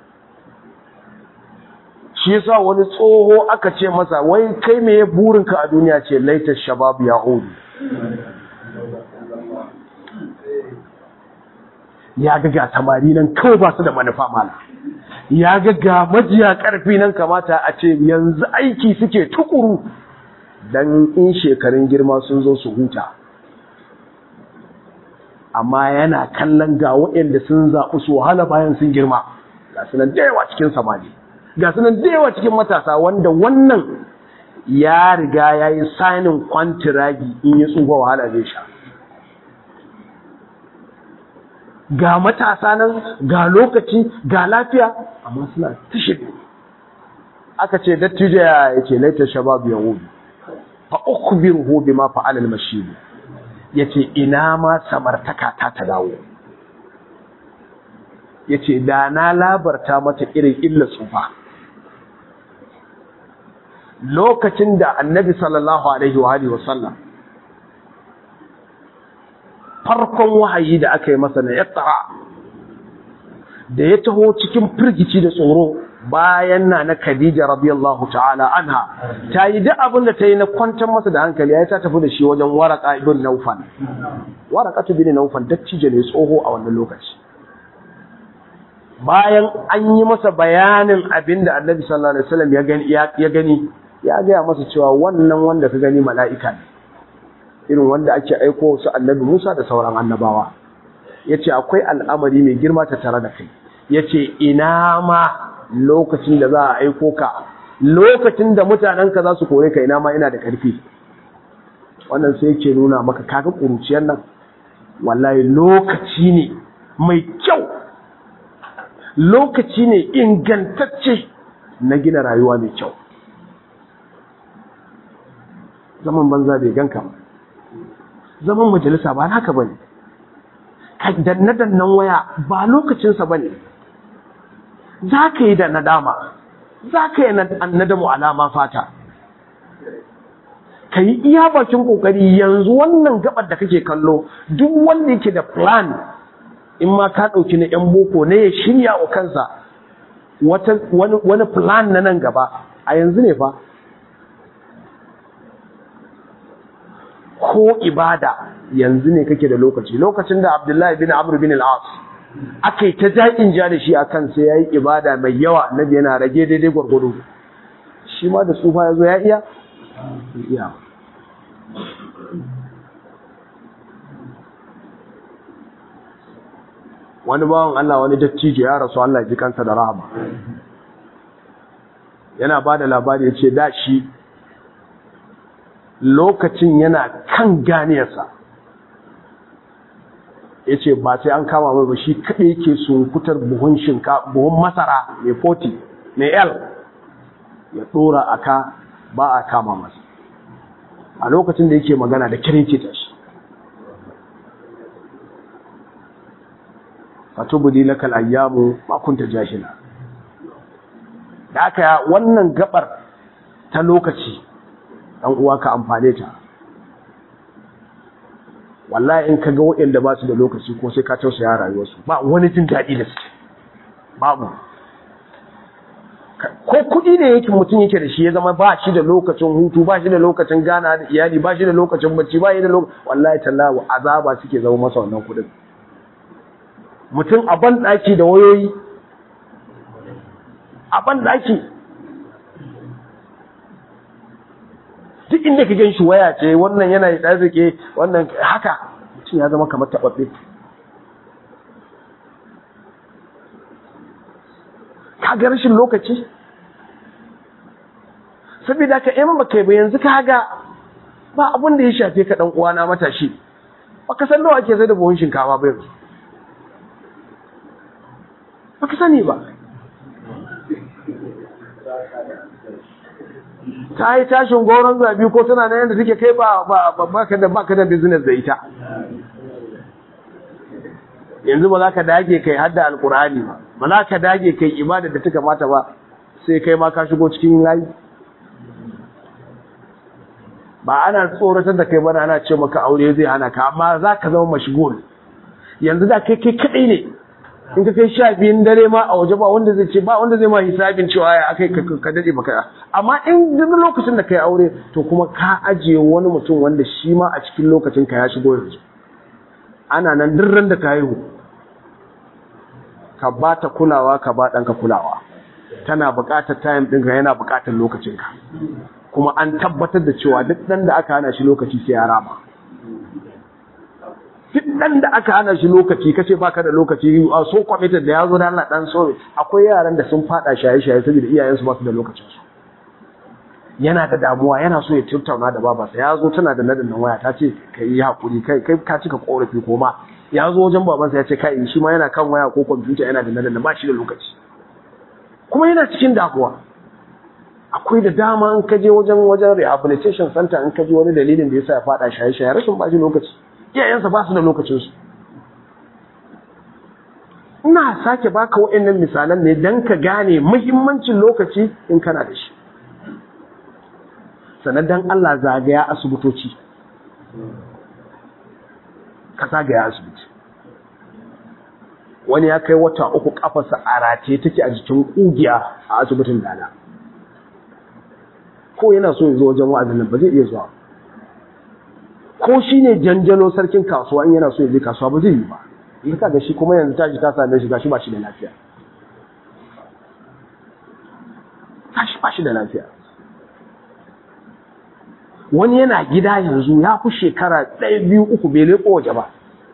shi yasa wani tsoho aka ce masa wai kai me ya burinka a duniya ce laitar shabab ya hudu ya ga ga samari nan kawai ba su da manufa mala ya ga ga majiya karfi nan kamata a ce yanzu aiki suke tukuru dan in shekarun girma sun zo su huta amma yana kallon ga waɗanda sun zaɓi su wahala bayan sun girma ga su nan da yawa cikin samari ga su nan da yawa cikin matasa wanda wannan ya riga ya yi sainin kwantiragi in ya tsufa wahala zai sha ga matasa nan ga lokaci ga lafiya amma suna tashi aka ce dattijo ya ce laitar shabab ya wubi fa ukhbiruhu bima fa'ala al-mashib yace ina ma samartaka ta ta dawo yace da na labarta mata irin illa tsufa lokacin da annabi sallallahu alaihi wa alihi wasallam farkon wahayi da aka yi masa na iqra da ya taho cikin firgici da tsoro bayan na na Khadija radiyallahu ta'ala anha ta yi duk abin da ta yi na kwantar masa da hankali ya ta tafi da shi wajen waraka ibn Nawfal waraka ibn Nawfal dattijo ne tsoho a wannan lokaci bayan an yi masa bayanin abin da Annabi sallallahu alaihi wasallam ya gani ya gani ya gaya masa cewa wannan wanda ka gani mala'ika ne irin wanda ake aiko su Annabi Musa da sauran annabawa yace akwai al'amari mai girma ta tare da kai yace ina ma lokacin da za a aiko ka lokacin da mutanenka za su kore ka ina ma ina da ƙarfi wannan sai yake nuna maka kaga ƙuruciyar nan wallahi lokaci ne mai kyau lokaci ne ingantacce na gina rayuwa mai kyau zaman banza bai ganka ba zaman majalisa ba naka bane danne dannan waya ba lokacinsa bane za ka yi da nadama za ka yi nadamu alama fata ka yi iya bakin kokari yanzu wannan gabar da kake kallo duk wanda yake da plan in ma ka ɗauki na 'yan boko ne ya shirya wa kansa wani plan na nan gaba a yanzu ne fa ko ibada yanzu ne kake da lokaci lokacin da abdullahi bin amr bin al-as aka yi ta jaƙin ja da shi a kan sai ya yi ibada mai yawa na yana rage daidai gwargwado shi ma da tsufa ya zo ya iya? iya wani bawan Allah wani dattijo ya rasu Allah ji kansa da rahama yana ba da labari ya ce da shi lokacin yana kan ganiyarsa ya ce ba sai an kama mai ba shi kaɗai yake sunkutar buhun shinka buhun masara mai 40 mai l ya ɗora a ka ba a kama masa a lokacin da yake magana da kirkita shi fatubudi lakal ayyamu ma kunta jahila da aka wannan gabar ta lokaci dan uwa ka amfane ta wallahi in ka ga waɗanda ba su da lokaci ko sai ka tausaya rayuwarsu ba wani jin daɗi da suke babu ko kuɗi ne yake mutum yake da shi ya zama ba shi da lokacin hutu ba shi da lokacin gana da iyali ba shi da lokacin bacci ba shi da lokacin wallahi tallahi azaba suke zama masa wannan kuɗin mutum a ban ɗaki da wayoyi a ban ɗaki duk inda ka gan shi waya ce wannan yana yi ɗarzike wannan haka mutum ya zama kamar taɓaɓɓe ka ga rashin lokaci saboda ka in ba kai ba yanzu ka ga ba abin da ya shafe ka ɗan uwana matashi ba ka san nawa ake zai da buhun shinkafa ba yanzu ba ka sani ba ta yi tashin goron zabi ko tana na yadda suke kai ba baka da baka da business da ita yanzu ba za ka dage kai hadda alkur'ani ba ba za ka dage kai ibada da ta kamata ba sai kai ma ka shigo cikin layi ba ana tsoratar da kai bana ana ce maka aure zai hana ka amma za ka zama mashigul yanzu da kai kai kadai ne in ka kai sha biyun dare ma a waje ba wanda zai ce ba wanda zai ma hisabin cewa ya akai ka dade baka amma in duk lokacin da kai aure to kuma ka ajiye wani mutum wanda shi ma a cikin lokacin ka ya shigo yanzu ana nan duk ran da ka haihu ka ba ta kulawa ka ba ɗanka kulawa tana buƙatar time ɗinka yana buƙatar lokacinka kuma an tabbatar da cewa duk ɗan da aka hana shi lokaci sai ya rama duk ɗan da aka hana shi lokaci kace baka da lokaci a so committed da ya zo da Allah dan so akwai yaran da sun fada shaye-shaye saboda iyayensu ba su da lokacin su yana da damuwa yana so ya tattauna da babarsa ya zo tana da nadan waya ta ce ka yi hakuri kai kai ka cika korafi ko ma ya zo wajen babansa ya ce kai shi ma yana kan waya ko kwamfuta yana da nadan ba shi da lokaci kuma yana cikin damuwa akwai da dama in ka je wajen wajen rehabilitation center in ka je wani dalilin da yasa ya fada shaye-shaye rashin ba shi lokaci iyayensa ba su da lokacinsu ina sake baka waɗannan misalan ne don ka gane muhimmancin lokaci in kana da shi sannan don Allah zagaya asibitoci ka zagaya asibiti wani ya kai wata uku kafarsa a rataye take a jikin ƙugiya a asibitin dala ko yana so ya zo wajen wa'azin nan ba zai iya zuwa ko shi ne janjalo sarkin kasuwa in yana so ya je kasuwa ba zai yi ba in ka ga shi kuma yanzu tashi ta same shi gashi ba shi da lafiya tashi ba shi da lafiya wani yana gida yanzu ya fi shekara ɗaya biyu uku bai leƙo waje ba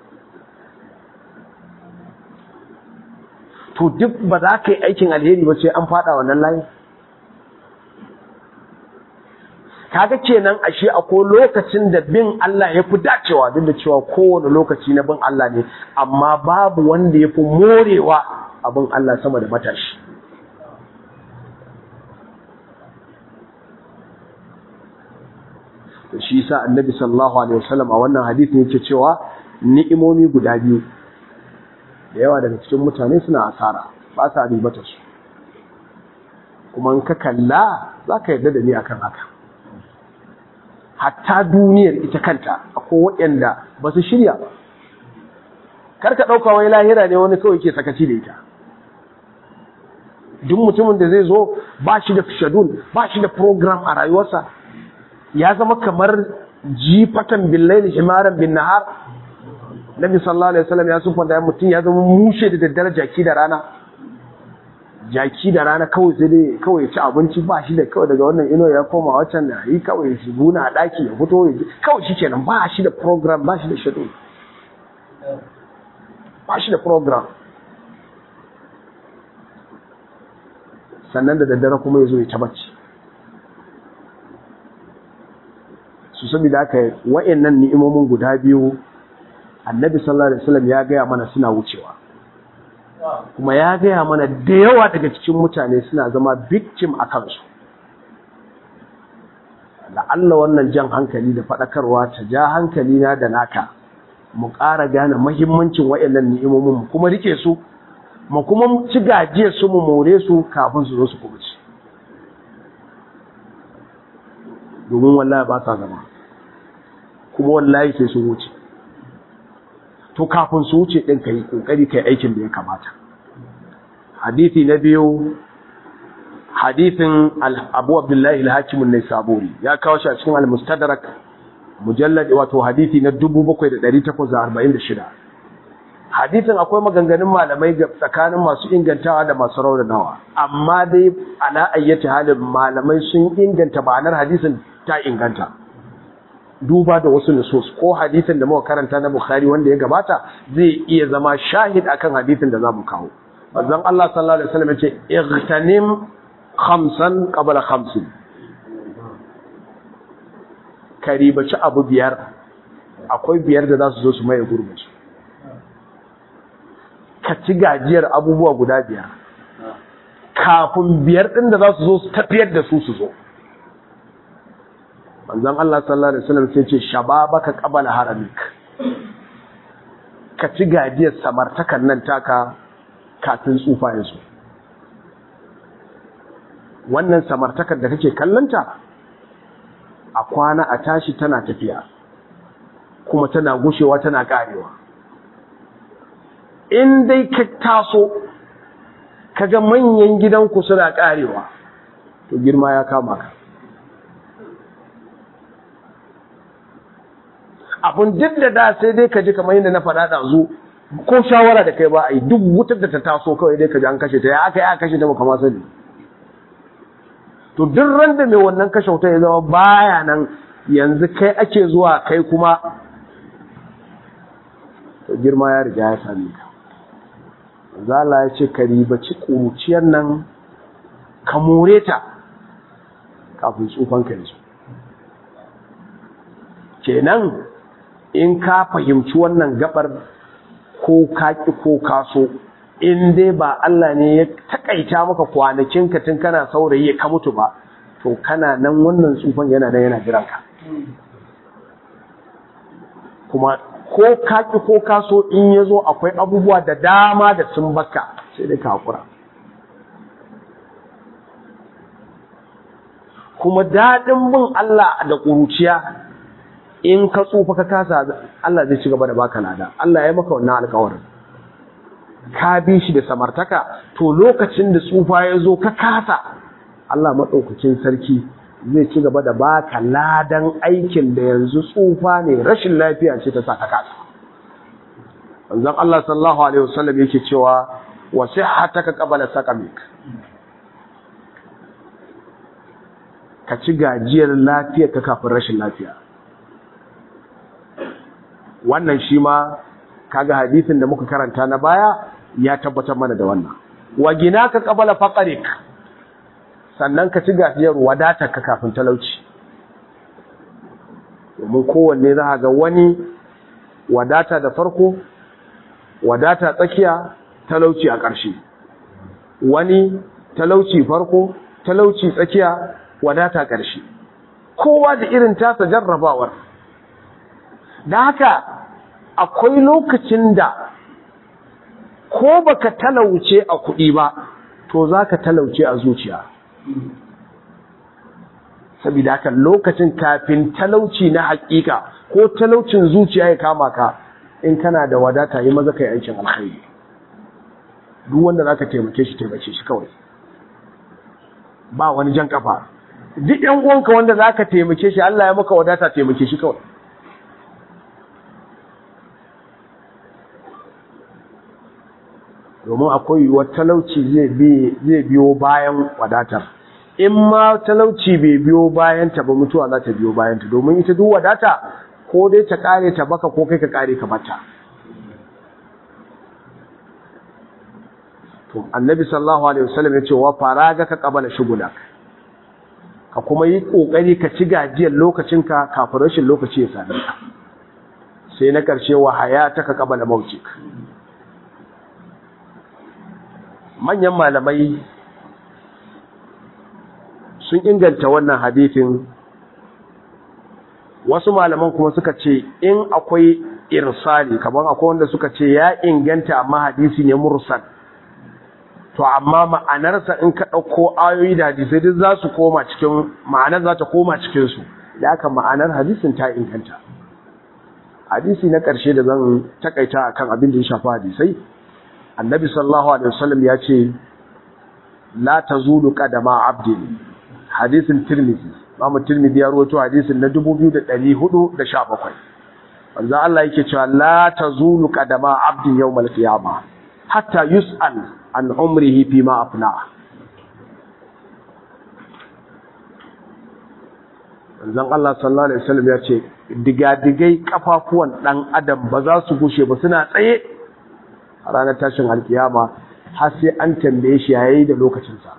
to duk ba za ka yi aikin alheri ba sai an faɗa wannan layin kaga kenan ashe akwai lokacin da bin Allah ya fi dacewa duk da cewa kowane lokaci na bin Allah ne amma babu wanda ya fi morewa abin Allah sama da matashi da shi yasa annabi sallallahu alaihi wasallam a wannan hadisin yake cewa ni'imomi guda biyu da yawa daga cikin mutane suna asara ba sa ribata su kuma in ka kalla za ka yarda da ni akan haka hatta duniyar ita kanta akwai waɗanda ba su shirya ba kar ka ɗauka wai lahira ne wani kawai ke sakaci da ita duk mutumin da zai zo ba shi da shadul ba shi da program a rayuwarsa ya zama kamar jifatan billaili himaran bin nahar nabi sallallahu alaihi wasallam ya sufa da mutum ya zama mushe da daddare jaki da rana jaki da rana kawai sai dai kawai ci abinci ba shi da kawai daga wannan ino ya koma wancan da yi kawai shi buna a daki ya fito ya kawai shi kenan ba shi da program ba shi da schedule ba shi da program sannan da daddare kuma ya zo ya tabbaci su saboda haka wa'annan ni'imomin guda biyu annabi sallallahu alaihi wasallam ya gaya mana suna wucewa kuma ya gaya mana da yawa daga cikin mutane suna zama victim a kansu Allah wannan jan hankali da faɗakarwa ta ja hankali na da naka mu ƙara gane mahimmancin wa'annan ni'imomin mu kuma rike su mu kuma ci gajiyar su mu more su kafin su zo su kubuci domin wallahi ba sa zama kuma wallahi sai su wuce to kafin su wuce ɗin ka yi ƙoƙari ka yi aikin da ya kamata hadithi na biyu hadithin abu abdullahi al-hakimun ne saburi ya kawo shi a cikin al-mustadrak mujallad wato hadithi na 7846 hadithin akwai maganganun malamai tsakanin masu ingantawa da masu raunanawa amma dai ala ayyati halin malamai sun inganta ma'anar hadisin ta inganta duba da wasu nusus ko hadisin da muka karanta na Bukhari wanda ya gabata zai iya zama shahid akan hadisin da zamu kawo manzon Allah sallallahu alaihi wasallam yace igtanim khamsan qabla khamsin karibaci abu biyar akwai biyar da za su zo su maye gurbin su ka ci gajiyar abubuwa guda biyar kafin biyar din da za su zo su tafiyar da su su zo manzon Allah sallallahu alaihi wasallam sai ce shababaka qabala haramik ka ci gajiyar samartakan nan taka kafin tsufa ya zo wannan samartakar da kake kallanta a kwana a tashi tana tafiya kuma tana gushewa tana karewa in dai ka taso kaga manyan gidanku suna karewa to girma ya kama ka abun duk da da sai dai ka ji kamar yadda na faɗa ɗazu ko shawara da kai ba a yi duk wutar da ta taso kawai dai ka ji an kashe ta ya aka yi aka kashe ta baka ma sani to duk ran da mai wannan kashe wuta ya zama baya nan yanzu kai ake zuwa kai kuma to girma ya riga ya same ka zala ya ce ka ribaci ƙuruciyar nan ka more ta kafin tsufan ka yanzu kenan in ka fahimci wannan gabar ko kaki ko kaso in dai ba Allah ne ya takaita maka kwanakin ka tun kana saurayi ka mutu ba to kana nan wannan tsufan yana nan yana jiran ka kuma ko kaki ko kaso in ya zo akwai abubuwa da dama da sun baka sai dai ka hakura kuma daɗin bin Allah da ƙuruciya in ka tsufa ka kasa Allah zai ci gaba da baka lada Allah ya maka wannan alƙawarin ka bi shi da samartaka to lokacin da tsufa ya zo ka kasa Allah maɗaukakin sarki zai ci gaba da baka ladan aikin da yanzu tsufa ne rashin lafiya ce ta sa ka kasa manzon Allah sallallahu alaihi wasallam yake cewa wa sihhataka qabla saqamik ka ci gajiyar lafiya ka kafin rashin lafiya wannan shi ma kaga hadisin da muka karanta na baya ya tabbatar mana da wannan wa gina ka qabala faqarik sannan ka ci gajiyar wadata ka kafin talauci domin kowanne za ga wani wadata da farko wadata tsakiya talauci a ƙarshe wani talauci farko talauci tsakiya wadata ƙarshe kowa da irin tasa jarrabawar da haka akwai lokacin da ko baka talauce a kuɗi ba to za ka talauce a zuciya saboda haka lokacin kafin talauci na hakika ko talaucin zuciya ya kama ka in kana da wadata yi maza kai aikin alkhairi duk wanda zaka taimake shi taimake shi kawai ba wani jan kafa duk yan uwanka wanda zaka taimake shi Allah ya maka wadata taimake shi kawai domin akwai yiwuwar talauci zai biyo bayan wadatar in ma talauci bai biyo bayanta ba mutuwa za ta biyo bayanta domin ita duk wadata ko dai ta kare ta baka ko kai ka kare ka bata to annabi sallallahu alaihi wasallam ya ce wa faraga ka qabala shugulak ka kuma yi kokari ka ci gajiyar lokacinka kafin rashin lokaci ya same ka sai na karshe wa hayata ka qabala mautik manyan malamai sun inganta wannan hadithin wasu malaman kuma suka ce in akwai irsali kamar akwai wanda suka ce ya inganta amma hadisi ne mursal to amma ma'anarsa in ka ɗauko ayoyi da hadisai duk za su koma cikin ma'anar za ta koma cikinsu da aka ma'anar hadisin ta inganta hadisi na ƙarshe da zan takaita akan abin da ya shafi hadisai annabi sallallahu alaihi wasallam ya ce la tazulu qadama abdin hadisin tirmidhi Imam tirmidhi ya rawaito hadisin na 2417 manzo Allah yake cewa la tazulu qadama abdin yawmal qiyamah hatta yus'al an umrihi fima afna manzon Allah sallallahu alaihi wasallam ya ce digadigai kafafuwan dan adam ba za su gushe ba suna tsaye a ranar tashin alkiyama har sai an tambaye shi yayi da lokacinsa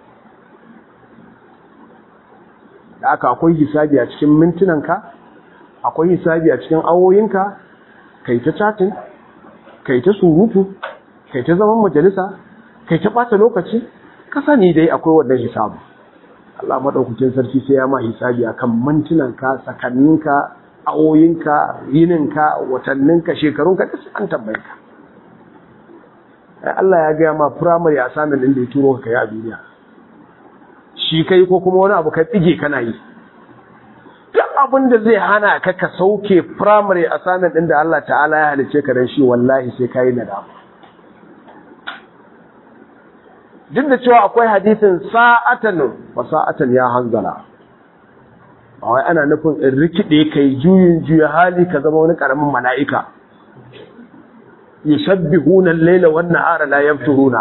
da aka akwai hisabi a cikin mintunanka akwai hisabi a cikin awoyinka kai ta chatin kai ta surutu kai ta zaman majalisa kai ta bata lokaci ka sani dai akwai wannan hisabu Allah madaukakin sarki sai ya ma hisabi akan mintunanka sakanninka awoyinka yininka watanninka shekarunka da an tambaye ka Allah ya gaya ma primary assignment din da ya turo ka kai a duniya shi kai ko kuma wani abu ka tsige kana yi duk abin da zai hana ka ka sauke primary assignment din da Allah ta'ala ya halice ka dan shi wallahi sai kai nadama duk da cewa akwai hadisin sa'atan wa sa'atan ya hanzala ba wai ana nufin in rikide kai juyin juya hali ka zama wani karamin mala'ika yushabbihuna al-layla wan-nahara la yafturuna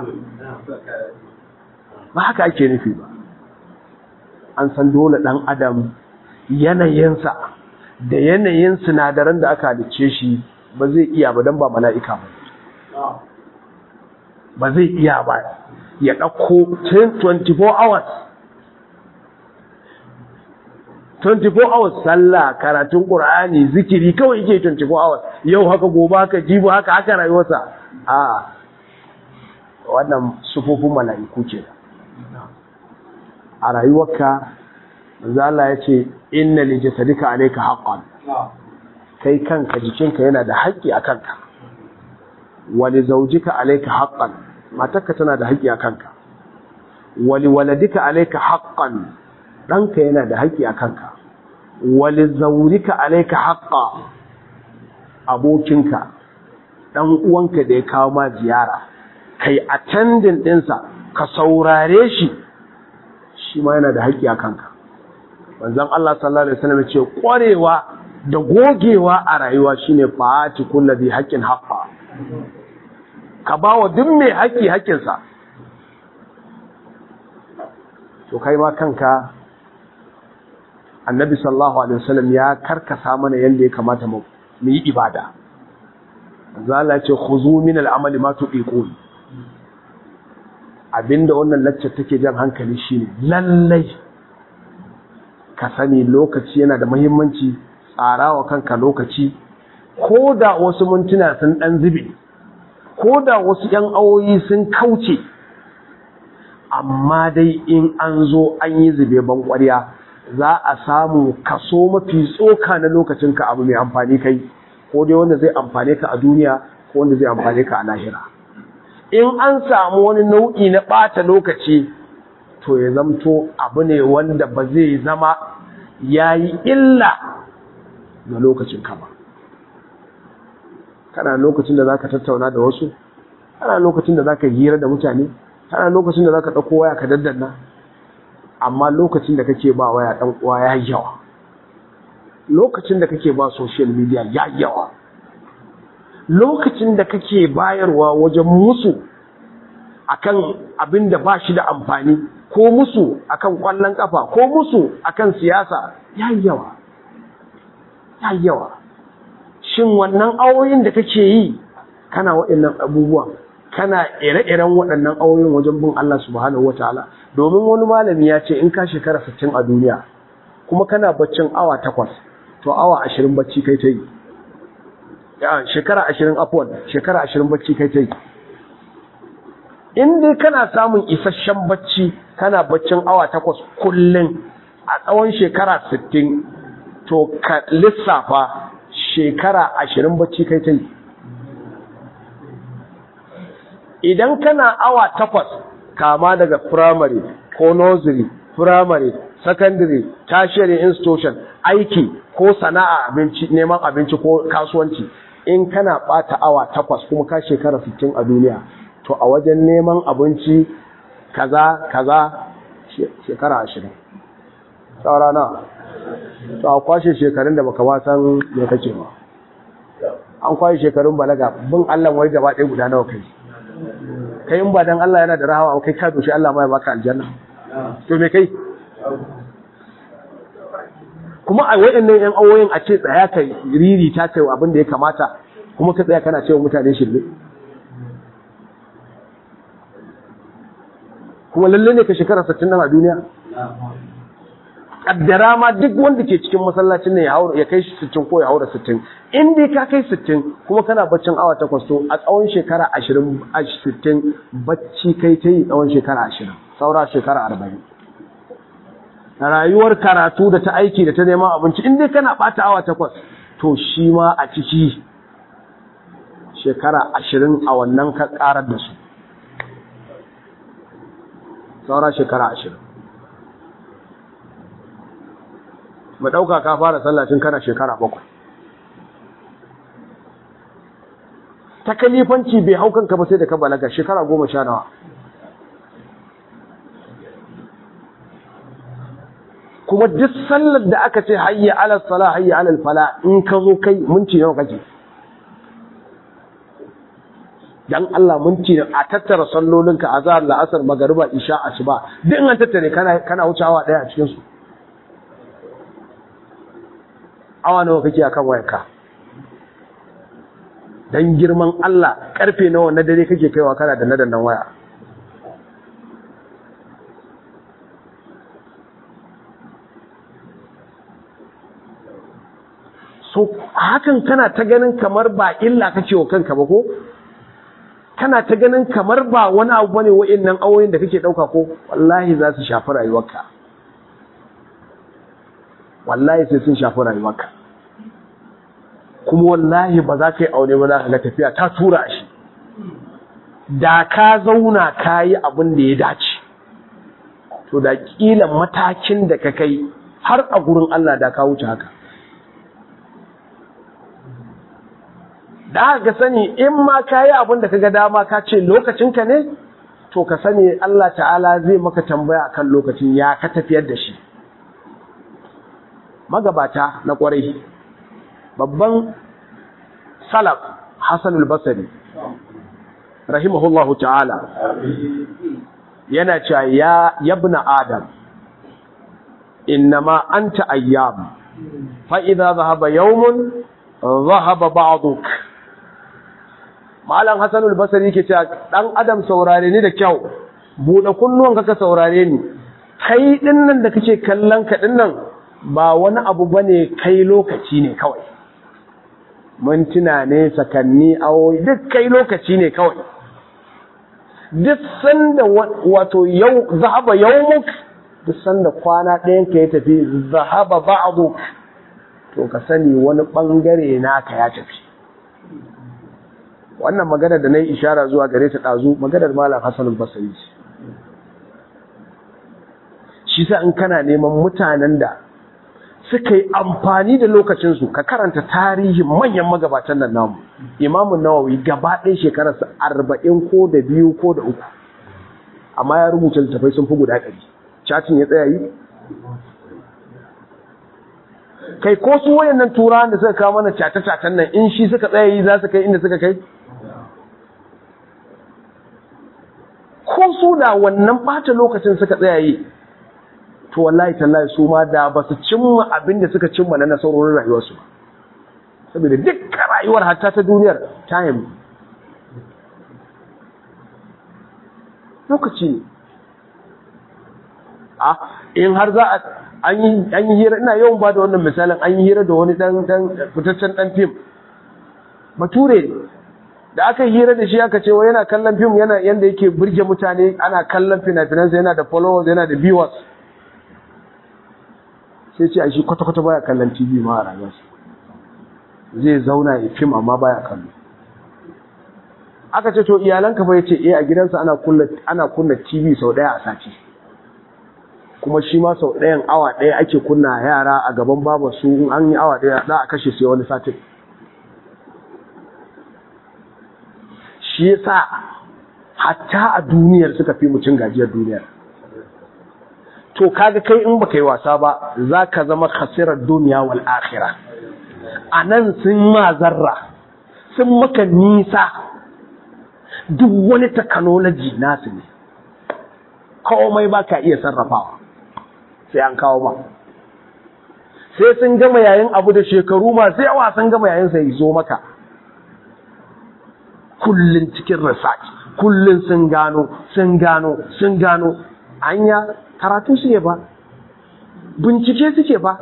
ba haka ake nufi ba an san dole dan adam yanayinsa da yanayin sinadaran da aka halicce shi ba zai iya ba dan ba mala'ika ba ba zai iya ba ya dauko 24 hours 24 hours sallah karatun qur'ani zikiri kawai yake 24 hours yau haka gobe haka jibi haka haka rayuwarsa a wannan sufofin mala'iku ce a rayuwarka manzo Allah ya ce inna li jasadika alayka haqqan kai kanka jikinka yana da haƙƙi a kanka wa li zawjika alayka haqqan matarka tana da haƙƙi a kanka wa li waladika alayka haqqan ɗanka yana da haƙƙi a kanka wali zaurika alaika haƙƙa abokinka ɗan uwanka da ya kawo ma ziyara kai attending ɗinsa ka saurare shi shi ma yana da haƙƙi a kanka wanzan Allah sallallahu alaihi wasallam ce ƙwarewa da gogewa a rayuwa shine fa'ati kullu bi haqqin haqqa ka bawa duk mai haƙƙi haƙƙinsa to kai ma kanka annabi sallallahu alaihi wasallam ya karkasa mana yanda ya kamata mu yi ibada zalla ce khuzu min al-amali ma tuqiqun abinda wannan lacce take jan hankali shine lallai ka sani lokaci yana da muhimmanci tsarawa kanka lokaci ko da wasu mintuna sun dan zube ko da wasu yan awoyi sun kauce amma dai in an zo an yi zube ban ƙwarya za a samu kaso mafi tsoka na lokacinka abu mai amfani kai ko dai wanda zai amfane ka a duniya ko wanda zai amfane ka a lahira in an samu wani nau'i na ɓata lokaci to ya zamto abu ne wanda ba zai zama ya yi illa ga lokacin ka ba kana lokacin da za ka tattauna da wasu kana lokacin da za ka hira da mutane kana lokacin da za ka ɗauko waya ka daddanna amma lokacin da kake ba waya ɗan uwa ya yawa lokacin da kake ba social media ya yawa lokacin da kake bayarwa wajen musu akan abin da ba shi da amfani ko musu akan kwallon kafa ko musu akan siyasa ya yawa ya yawa shin wannan awoyin da kake yi kana waɗannan abubuwa kana ire-iren waɗannan awoyin wajen bin Allah subhanahu wataala domin wani malami ya ce in ka shekara 60 a duniya kuma kana baccin awa takwas to awa ashirin bacci kai ta yi shekara ashirin afuwan shekara ashirin bacci kai ta yi in dai kana samun isasshen bacci kana baccin awa takwas kullum a tsawon shekara sittin to ka lissafa shekara ashirin bacci kai ta yi idan kana awa takwas kama daga firamare ko nursery firamare secondary tertiary institution aiki ko sana'a abinci neman abinci ko kasuwanci in kana bata awa takwas kuma ka shekara 60 a duniya to a wajen neman abinci kaza kaza shekara 20 saura na to a kwashe shekarun da baka ba san me kake ba an kwashe shekarun balaga bin Allah wai gaba ɗaya guda nawa kai kai in ba dan Allah yana da rahama kai ka doshi Allah ma ya baka aljanna to me kai kuma a wayannan yan awoyin a ce tsaya kai riri ta kai abin da ya kamata kuma ka tsaya kana cewa mutane shirme kuma lalle ne ka shekara 60 nan a duniya kaddara ma duk wanda ke cikin masallacin ne ya haura ya kai 60 ko ya haura 60 in dai ka kai 60 kuma kana baccin awa takwas to a tsawon shekara 20 a 60 bacci kai ta yi tsawon shekara 20 saura shekara 40 rayuwar karatu da ta aiki da ta neman abinci in dai kana bata awa takwas to shi ma a ciki shekara 20 a wannan ka karar da su saura shekara 20 mu ɗauka ka fara sallacin kana shekara bakwai ta kalifanci bai hau kanka ba sai da ka balaga shekara goma sha nawa kuma duk sallar da aka ce hayya ala sala hayya ala fala in ka zo kai minti nawa kake dan Allah minti a tattara sallolinka azhar la'asar magariba isha asuba duk an tattare kana kana wucewa daya a cikin su awa nawa kake akan wayarka dan girman Allah karfe nawa na dare kake kaiwa kana da nadannan waya so hakan kana ta ganin kamar ba illa kake wa kanka ba ko kana ta ganin kamar ba wani abu bane wa'annan awoyin da kake dauka ko wallahi za su shafi rayuwarka wallahi sai sun shafi rayuwarka kuma wallahi ba za ka yi aure ba za ka ga tafiya ta tura shi da ka zauna ka yi abin da ya dace to da kila matakin da ka kai har a gurin Allah da ka wuce haka da ka sani in ma ka yi abin da ka ga dama ka ce lokacinka ne to ka sani Allah ta'ala zai maka tambaya akan lokacin ya ka tafiyar da shi magabata na kwarai babban salaf Hassan al-Basri rahimahullahu ta'ala yana cewa ya yabna adam innama anta ayyam fa idza dhahaba yawmun dhahaba ba'duk malam Hassan al-Basri yake cewa dan adam saurare ni da kyau bude kunnuwan ka saurare ni kai dinnan da kake kallon ka dinnan ba wani abu bane kai lokaci ne kawai mintuna ne sakanni awoyi duk kai lokaci ne kawai duk sanda wato yau zahaba yawmuk duk sanda kwana ɗayan ka ya tafi zahaba ba'du to ka sani wani bangare naka ya tafi wannan magana da nayi ishara zuwa gare ta dazu maganar malam Hassan al-Basri shi sa in kana neman mutanen da suka yi amfani da lokacinsu ka karanta tarihin manyan magabatan nan namu imamun nawawi gaba ɗaya shekararsa arba'in ko da biyu ko da uku amma ya rubuta littafai sun fi guda ɗari cacin ya tsaya yi kai ko su wayannan turawan da suka kawo mana cace-cacen nan in shi suka tsaya yi za su kai inda suka kai ko su da wannan ɓata lokacin suka tsaya yi to wallahi tallahi su ma da ba su cimma abin da suka cimma na nasarorin rayuwarsu ba saboda dukkan rayuwar hatta ta duniyar time lokaci ne a in har za a an yi hira ina yawan ba da wannan misalin an yi hira da wani dan dan fitaccen dan fim bature ne da aka yi hira da shi aka ce wa yana kallon fim yana yanda yake burge mutane ana kallon fina-finansa yana da followers yana da viewers sai ce a shi kwata-kwata baya kallon tv ma a rayuwarsa zai zauna ya fim amma baya kallo aka ce to iyalanka fa yace eh a gidansa ana kunna ana kunna tv sau daya a sati kuma shi ma sau dayan awa daya ake kunna yara a gaban baba su in an yi awa daya za a kashe sai wani satin shi yasa hatta a duniyar suka fi mucin gajiyar duniyar to kaga kai in baka yi wasa ba za ka zama khasirar duniya wal akhira a nan sun ma zarra sun maka nisa duk wani technology nasu ne komai ba ka iya sarrafawa sai an kawo ba sai sun gama yayin abu da shekaru masu yawa sun gama yayin sai zo maka kullun cikin research kullun sun gano sun gano sun gano anya karatu suke ba bincike suke ba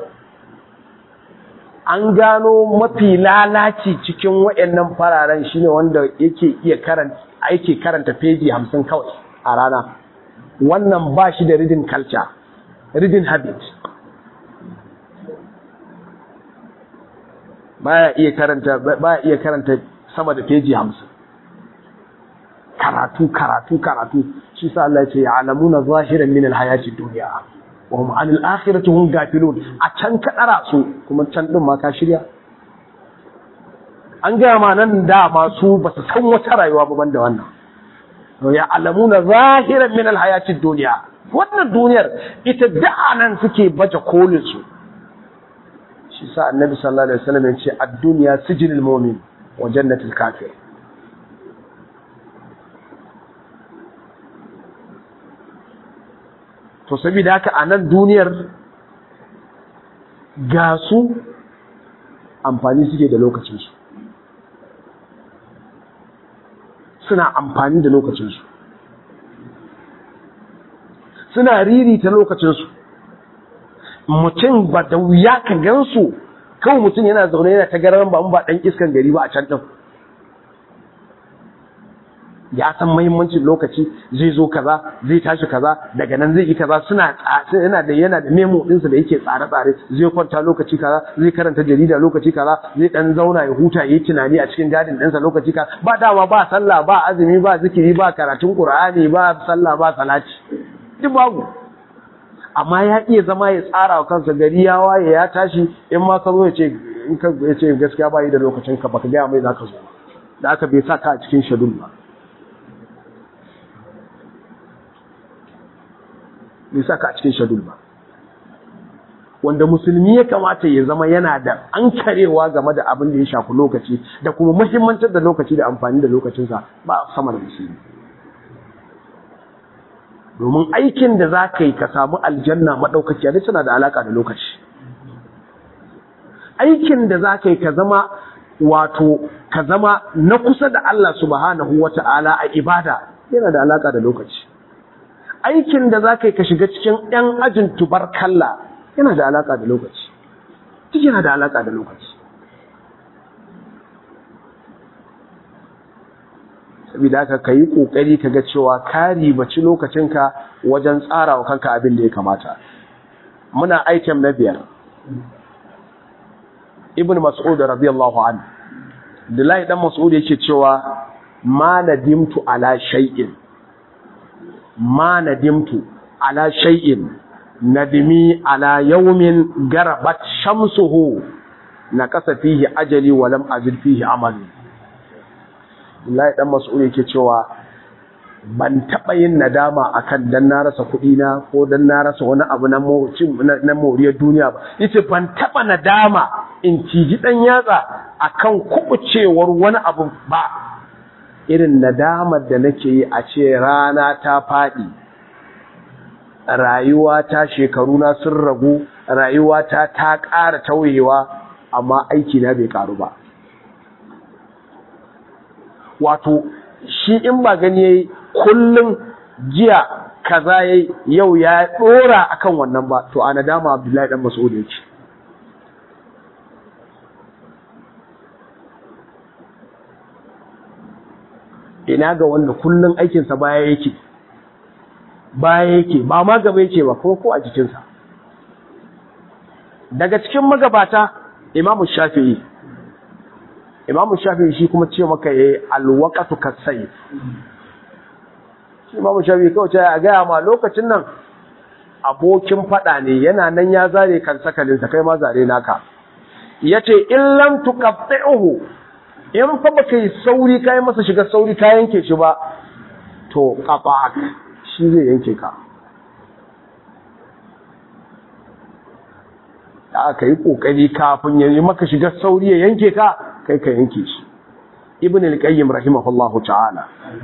an gano mafi lalaci cikin waɗannan fararen shine wanda yake iya karanta yake karanta peji hamsin kawai a rana wannan ba shi da reading culture reading habit baya iya karanta baya iya karanta sama da peji hamsin karatu karatu karatu shi sa Allah ya ce ya'lamuna zahiran min alhayati dunya wa hum anil akhirati hum gafilun a can ka dara su kuma can din ma ka shirya an gaya ma nan da masu ba su san wata rayuwa ba banda wannan to ya'lamuna zahiran min alhayati dunya wannan duniyar ita da nan suke baje kolin su shi sa annabi sallallahu alaihi wasallam ya ce ad-dunya sijnul mu'min wa jannatul kafir to saboda haka a nan duniyar ga su amfani suke da lokacinsu suna amfani da lokacinsu suna ririta lokacinsu mutum ba da wuya ka gansu kawai mutum yana zaune yana ta garan ba ba ɗan iskan gari ba a can ɗin ya san mahimmancin lokaci zai zo kaza zai tashi kaza daga nan zai yi kaza suna yana da yana da memo ɗinsa da yake tsare-tsare zai kwanta lokaci kaza zai karanta jarida lokaci kaza zai dan zauna ya huta yayi tunani a cikin gadin ɗinsa lokaci kaza ba dama ba sallah ba azumi ba zikiri ba karatun qur'ani ba sallah ba salati duk babu amma ya iya zama ya tsara wa kansa gari ya waye ya tashi in ma ka zo ya ce in ka ya ce gaskiya ba yi da lokacin ka baka gaya mai zaka zo da aka bai sa ka a cikin shadul ba bai sa ka a cikin shadul ba wanda musulmi ya kamata ya zama yana da an karewa game da abin da ya shafi lokaci da kuma muhimmancin da lokaci da amfani da lokacinsa ba sama da musulmi domin aikin da za ka yi ka samu aljanna maɗaukaciya da tana da alaƙa da lokaci aikin da za ka yi ka zama wato ka zama na kusa da Allah subhanahu wa ta'ala a ibada yana da alaƙa da lokaci aikin da za ka yi ka shiga cikin ‘yan ajin tubar kalla yana da alaƙa da lokaci duk yana da alaƙa da lokaci saboda haka ka yi ƙoƙari ka ga cewa ka ribaci lokacinka wajen tsara wa kanka abin da ya kamata muna aikin na biyar ibn mas'ud radiyallahu anhu Abdullahi dan Mas'ud yake cewa ma nadimtu ala shay'in ma nadimtu ala shay'in nadimi ala yawmin garabat shamsuhu naqasa fihi ajali wa lam azid fihi amali Abdullahi dan Mas'ud yake cewa ban taba yin nadama akan dan na rasa kuɗi na ko dan na rasa wani abu na na moriyar duniya ba yace ban taba nadama in ciji dan yatsa akan kubucewar wani abu ba irin nadamar da nake yi a ce rana ta faɗi rayuwa ta shekaru na sun ragu rayuwa ta ta ƙara tauyewa amma aiki na bai ƙaru ba wato shi in ba gani yayi kullum jiya kaza yayi yau ya dora akan wannan ba to a nadama Abdullahi dan Mas'ud yake ina ga wanda kullum aikinsa baya yake baya yake ba ma gaba yake ba kuma ko a jikinsa daga cikin magabata imamu shafi'i imamu shafi'i shi kuma ce maka yayi alwaqatu kasayf shi imamu shafi'i kawai a gaya ma lokacin nan abokin fada ne yana nan ya zare kan sakalinsa kai ma zare naka yace in lam tuqatti'uhu in fa baka yi sauri kai masa shiga sauri ka yanke shi ba to qata'ak shi zai yanke ka da aka yi kokari kafin ya yi maka shiga sauri ya yanke ka kai ka yanke shi ibn al-qayyim rahimahullahu ta'ala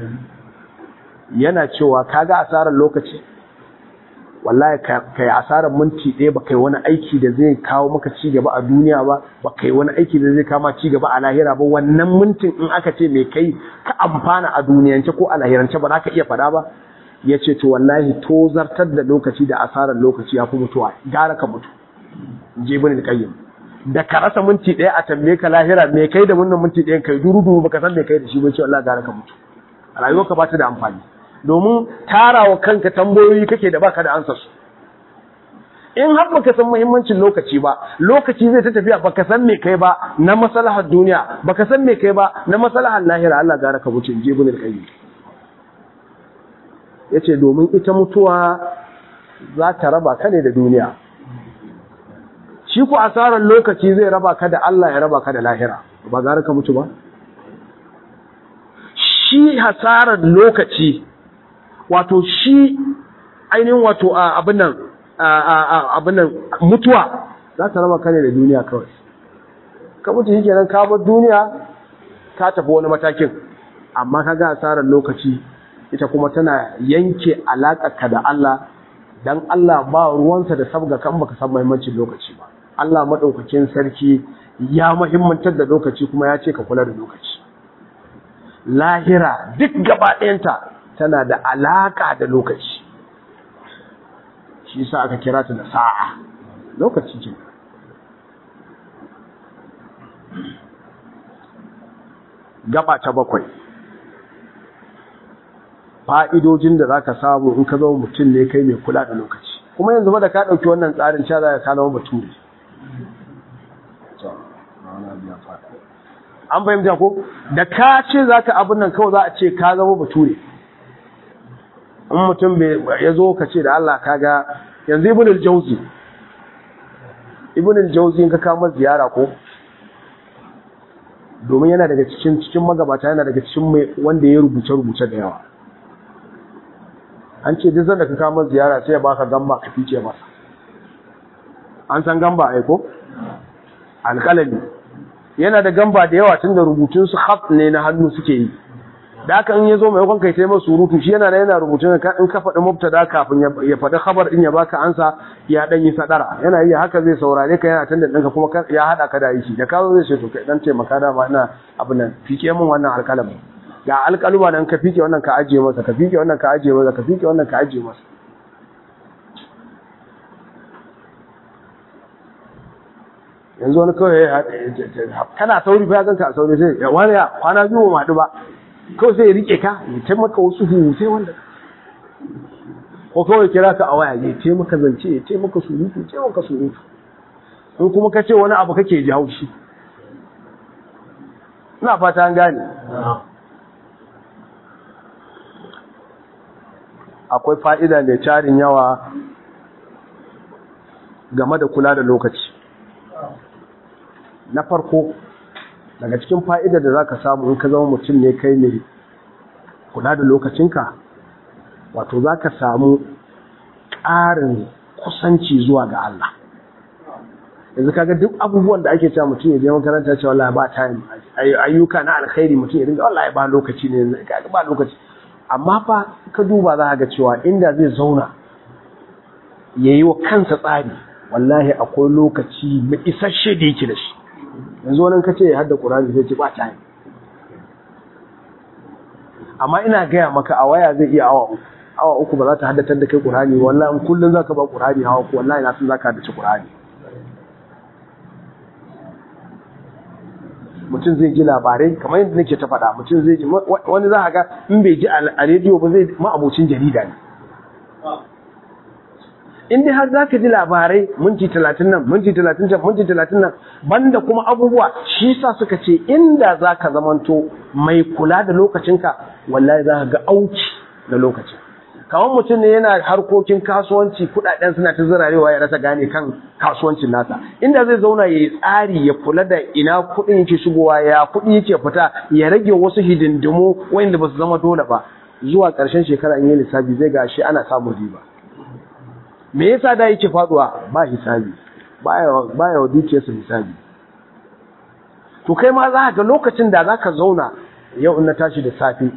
yana cewa kaga asarar lokaci wallahi kai asarar minti ɗaya ba kai wani aiki da zai kawo maka ci gaba a duniya ba ba kai wani aiki da zai kama ci gaba a lahira ba wannan mintin in aka ce mai kai ka amfana a duniyance ko a lahirance ba za ka iya faɗa ba ya ce to wallahi to zartar da lokaci da asarar lokaci ya fi mutuwa gara ka mutu jibin al-qayyim da ka rasa minti ɗaya a tambaye ka lahira me kai da wannan minti ɗayan kai duru duru baka san me kai da shi ba ce wallahi gara ka mutu rayuwarka ba ta da amfani domin tarawa kanka tambayoyi kake da baka da ansa su in har baka san muhimmancin lokaci ba lokaci zai ta tafiya baka san me kai ba na maslahar duniya baka san me kai ba na maslahar lahira Allah gara ka mutu jibin al-qayyim yace domin ita mutuwa za ta raba ka ne da duniya shi ku asarar lokaci zai raba ka da Allah ya raba ka da lahira ba gara ka mutu ba shi hasarar lokaci wato shi ainihin wato abin nan abin nan mutuwa za ta raba ka ne da duniya kawai ka mutu shi kenan ka bar duniya ka tafi wani matakin amma ka ga hasarar lokaci ita kuma tana yanke ka da Allah dan Allah ba ruwansa da sabga kan baka san muhimmancin lokaci ba Allah madaukakin sarki ya muhimmantar da lokaci kuma ya ce ka kula da lokaci lahira duk gaba ɗayanta tana da alaka da lokaci shi yasa aka kira ta da sa'a lokaci ce gaba ta bakwai fa'idojin da za ka samu in ka zama mutum ne kai mai kula da lokaci kuma yanzu ba da ka ɗauki wannan tsarin sha za ka zama bature an fahimta ko da ka ce za ka abin nan kawai za a ce ka zama bature in mutum ya zo ka ce da Allah ka ga yanzu ibn al-jauzi ibn al-jauzi in ka kama ziyara ko domin yana daga cikin cikin magabata yana daga cikin mai wanda ya rubuce rubuce da yawa an ce duk da ka kama ziyara sai ya baka gamba ka fice masa an san gamba ai ko alƙalami yana da gamba da yawa tunda rubutun su khat ne na hannu suke yi da haka in yazo mai kai sai masa surutu shi yana da yana rubutun ka in ka faɗi mubtada kafin ya faɗi khabar din ya baka ansa ya dan yi sadara yana yi haka zai saurare ka yana tunda ɗinka kuma ya hada ka da yi da ka zo zai ce to kai dan taimaka da ma ina abin nan fike min wannan alƙalami ga alƙaluma nan ka fike wannan ka ajiye masa ka fike wannan ka ajiye masa ka fike wannan ka ajiye masa yanzu wani kawai kana sauri fa ganka a sauri sai ya wani ya kwana biyu ma haɗu ba kawai sai ya rike ka ya taimaka wasu hutai wanda ko kawai kira ka a waya ya taimaka zance ya taimaka surutu ya taimaka surutu in kuma ka ce wani abu kake ji haushi ina fata an gane akwai fa'ida mai tarin yawa game da kula da lokaci na farko daga cikin fa'ida da za ka samu in ka zama mutum ne kai mai kula da lokacinka wato za ka samu ƙarin kusanci zuwa ga Allah yanzu kaga duk abubuwan da ake cewa mutum ya je makaranta cewa wallahi ba time ayyuka na alkhairi mutum ya dinga wallahi ba lokaci ne kaga ba lokaci amma fa ka duba za ga cewa inda zai zauna yayi wa kansa tsari wallahi akwai lokaci mai isasshe da yake da shi yanzu wani kace ya hadda Qur'ani zai ce ba time amma ina gaya maka a waya zai iya awa uku awa uku ba za ta haddatar da kai Qur'ani wallahi in kullun zaka ba Qur'ani hawa ko wallahi na san zaka haddace Qur'ani mutum zai ji labarai kamar yadda nake ta faɗa mutum zai ji wani za a ga in bai ji a rediyo ba zai ma'abocin jarida ne in dai har za ka ji labarai minti talatin nan minti talatin can minti talatin nan banda kuma abubuwa shi sa suka ce inda za ka zamanto mai kula da lokacinka wallahi za ka ga auki da lokacin kamar mutum ne yana harkokin kasuwanci kudaden suna ta zirarewa ya rasa gane kan kasuwancin nasa inda zai zauna ya yi tsari ya kula da ina kudin yake shigowa ya kudi yake fita ya rage wasu hidindimu wanda ba su zama dole ba zuwa ƙarshen shekara in yi lissafi zai ga shi ana samun riba me yasa da yake faduwa ba hisabi baya baya wa dukiyarsa hisabi to kai ma za ka ga lokacin da za ka zauna yau in na tashi da safe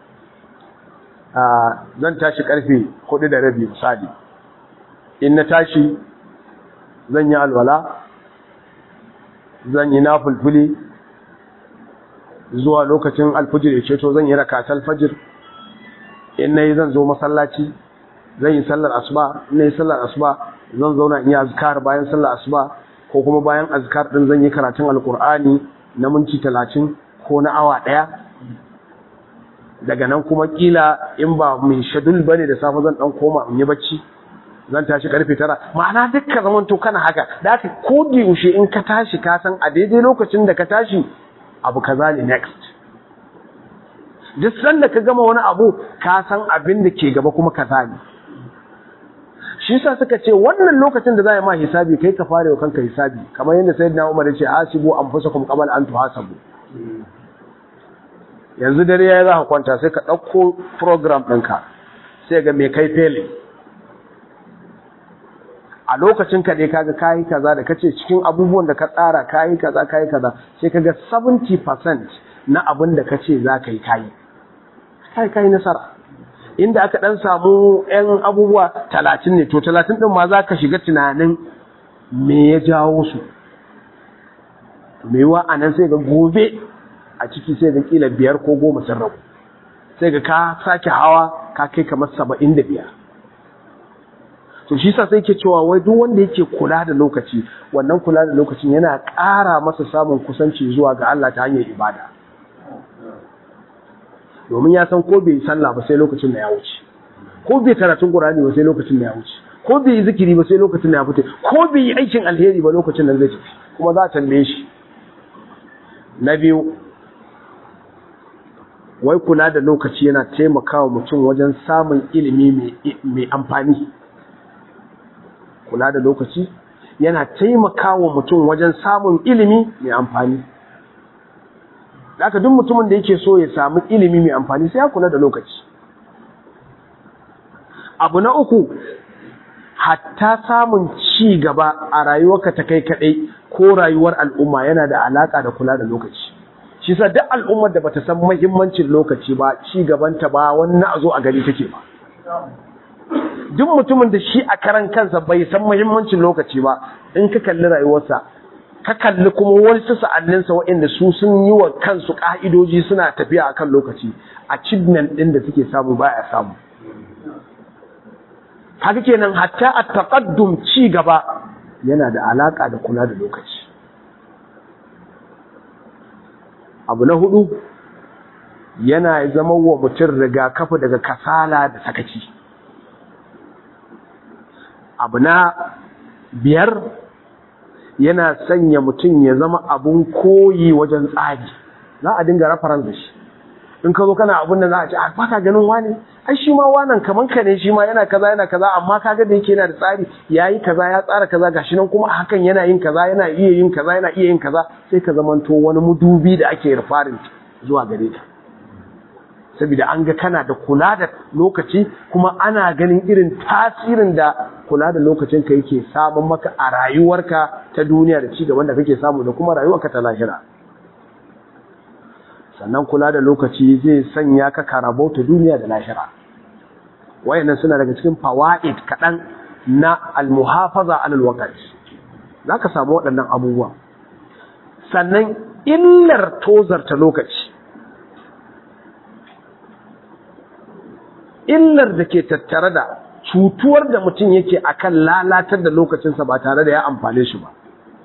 zan tashi karfe hudu da rabi misali in na tashi zan yi alwala zan yi nafulfuli zuwa lokacin alfajir ya ceto zan yi rakata alfajir in na yi zan zo masallaci zan yi sallar asuba in na yi sallar asuba zan zauna in yi azkar bayan sallar asuba ko kuma bayan azkar din zan yi karatun alkur'ani na minti talatin ko na awa ɗaya daga nan kuma kila in ba mai shadul bane da safe zan dan koma in yi bacci zan tashi karfe tara ma'ana dukkan zaman to kana haka da haka ko da yaushe in ka tashi ka san a daidai lokacin da ka tashi abu kaza ne next duk sanda ka gama wani abu ka san abin da ke gaba kuma kaza ne shi yasa suka ce wannan lokacin da za a yi ma hisabi kai ka fara wa kanka hisabi kamar yadda sayyidina Umar ya ce hasibu anfusakum qabla an tuhasabu yanzu dare ya za ka kwanta sai ka ɗauko program ɗinka sai ga mai kai fele a lokacin ka dai kaga kayi kaza da kace cikin abubuwan da ka tsara kayi kaza kayi kaza sai kaga 70% na abin da kace za ka yi kayi kai kayi nasara inda aka dan samu yan abubuwa 30 ne to 30 din ma za ka shiga tunanin me ya jawo su me wa anan sai ga gobe a ciki sai ga kila biyar ko goma sun rabu sai ga ka sake hawa ka kai kamar saba'in da biyar to shi sa sai ke cewa wai duk wanda yake kula da lokaci wannan kula da lokacin yana ƙara masa samun kusanci zuwa ga Allah ta hanyar ibada domin ya san ko bai sallah ba sai lokacin da ya wuce ko bai karatun Qur'ani ba sai lokacin da ya wuce ko bai yi zikiri ba sai lokacin da ya fita ko bai yi aikin alheri ba lokacin da zai tafi kuma za a tambaye shi na biyu wai kula da lokaci yana taimakawa mutum wajen samun ilimi mai amfani kula da lokaci yana taimakawa mutum wajen samun ilimi mai amfani Daka duk mutumin da yake so ya samu ilimi mai amfani sai ya kula da lokaci abu na uku hatta samun ci gaba a rayuwarka ta kai kadai ko rayuwar al'umma yana da alaka da kula da lokaci shi sa duk al'ummar da bata san muhimmancin lokaci ba ci gabanta ba wani a zo a gari take ba duk mutumin da shi a karan kansa bai san muhimmancin lokaci ba in ka kalli rayuwarsa ka kalli kuma wasu sa'anninsa waɗanda su sun yi wa kansu ƙa'idoji suna tafiya a kan lokaci achievement ɗin da suke samu baya samu haka kenan hatta a taƙaddum ci gaba yana da alaƙa da kula da lokaci abu na hudu yana zama wa mutum rigakafi daga kasala da sakaci abu na biyar yana sanya mutum ya zama abun koyi wajen tsari za a dinga rafaran da shi in ka zo kana abun da za a ce a baka ganin wani ai shi ma wannan kaman ka ne shi ma yana kaza yana kaza amma kaga da yake yana da tsari yayi kaza ya tsara kaza gashi nan kuma hakan yana yin kaza yana iya yin kaza yana iya yin kaza sai ka zamanto wani mudubi da ake rufarin zuwa gare ta saboda an ga kana da kula da lokaci kuma ana ganin irin tasirin da kula da lokacin ka yake samun maka a rayuwarka ta duniya da cigaban da kake samu da kuma rayuwarka ta lahira sannan kula da lokaci zai sanya ka karabo ta duniya da lahira wayannan suna daga cikin fawaid kaɗan na almuhafaza alal waqt zaka samu waɗannan abubuwa sannan illar tozarta lokaci illar da ke tattare da cutuwar da mutum yake akan lalatar da lokacinsa ba tare da ya amfane shi ba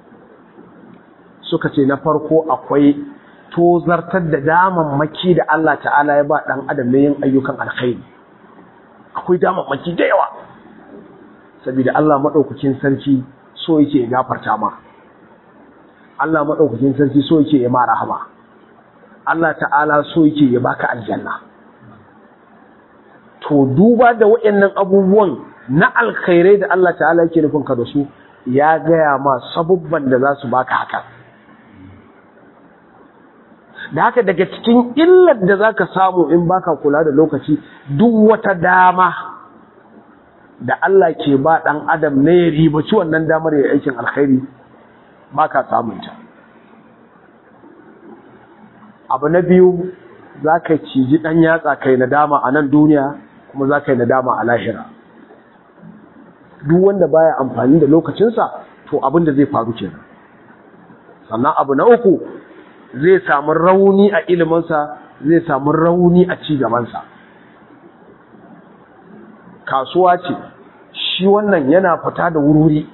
suka ce na farko akwai tozartar da damammaki da Allah ta'ala ya ba ɗan adam na yin ayyukan alkhairi akwai damammaki da yawa saboda Allah maɗaukakin sarki so yake ya gafarta ma Allah maɗaukakin sarki so yake ya ma rahama Allah ta'ala so yake ya baka aljanna to duba da waɗannan abubuwan na alkhairai da Allah ta'ala yake nufin ka da su ya gaya ma sabubban da za su baka haka da haka daga cikin illar da za ka samu in baka kula da lokaci duk wata dama da Allah ke ba ɗan adam na ya ribaci wannan damar ya aikin alkhairi baka samunta abu na biyu za ka ciji ɗan yatsa kai nadama a nan duniya kuma za ka yi nadama a lahira duk wanda baya amfani da lokacinsa to abin da zai faru kenan sannan abu na uku zai samu rauni a iliminsa zai samu rauni a cigabansa kasuwa ce shi wannan yana fita da wuri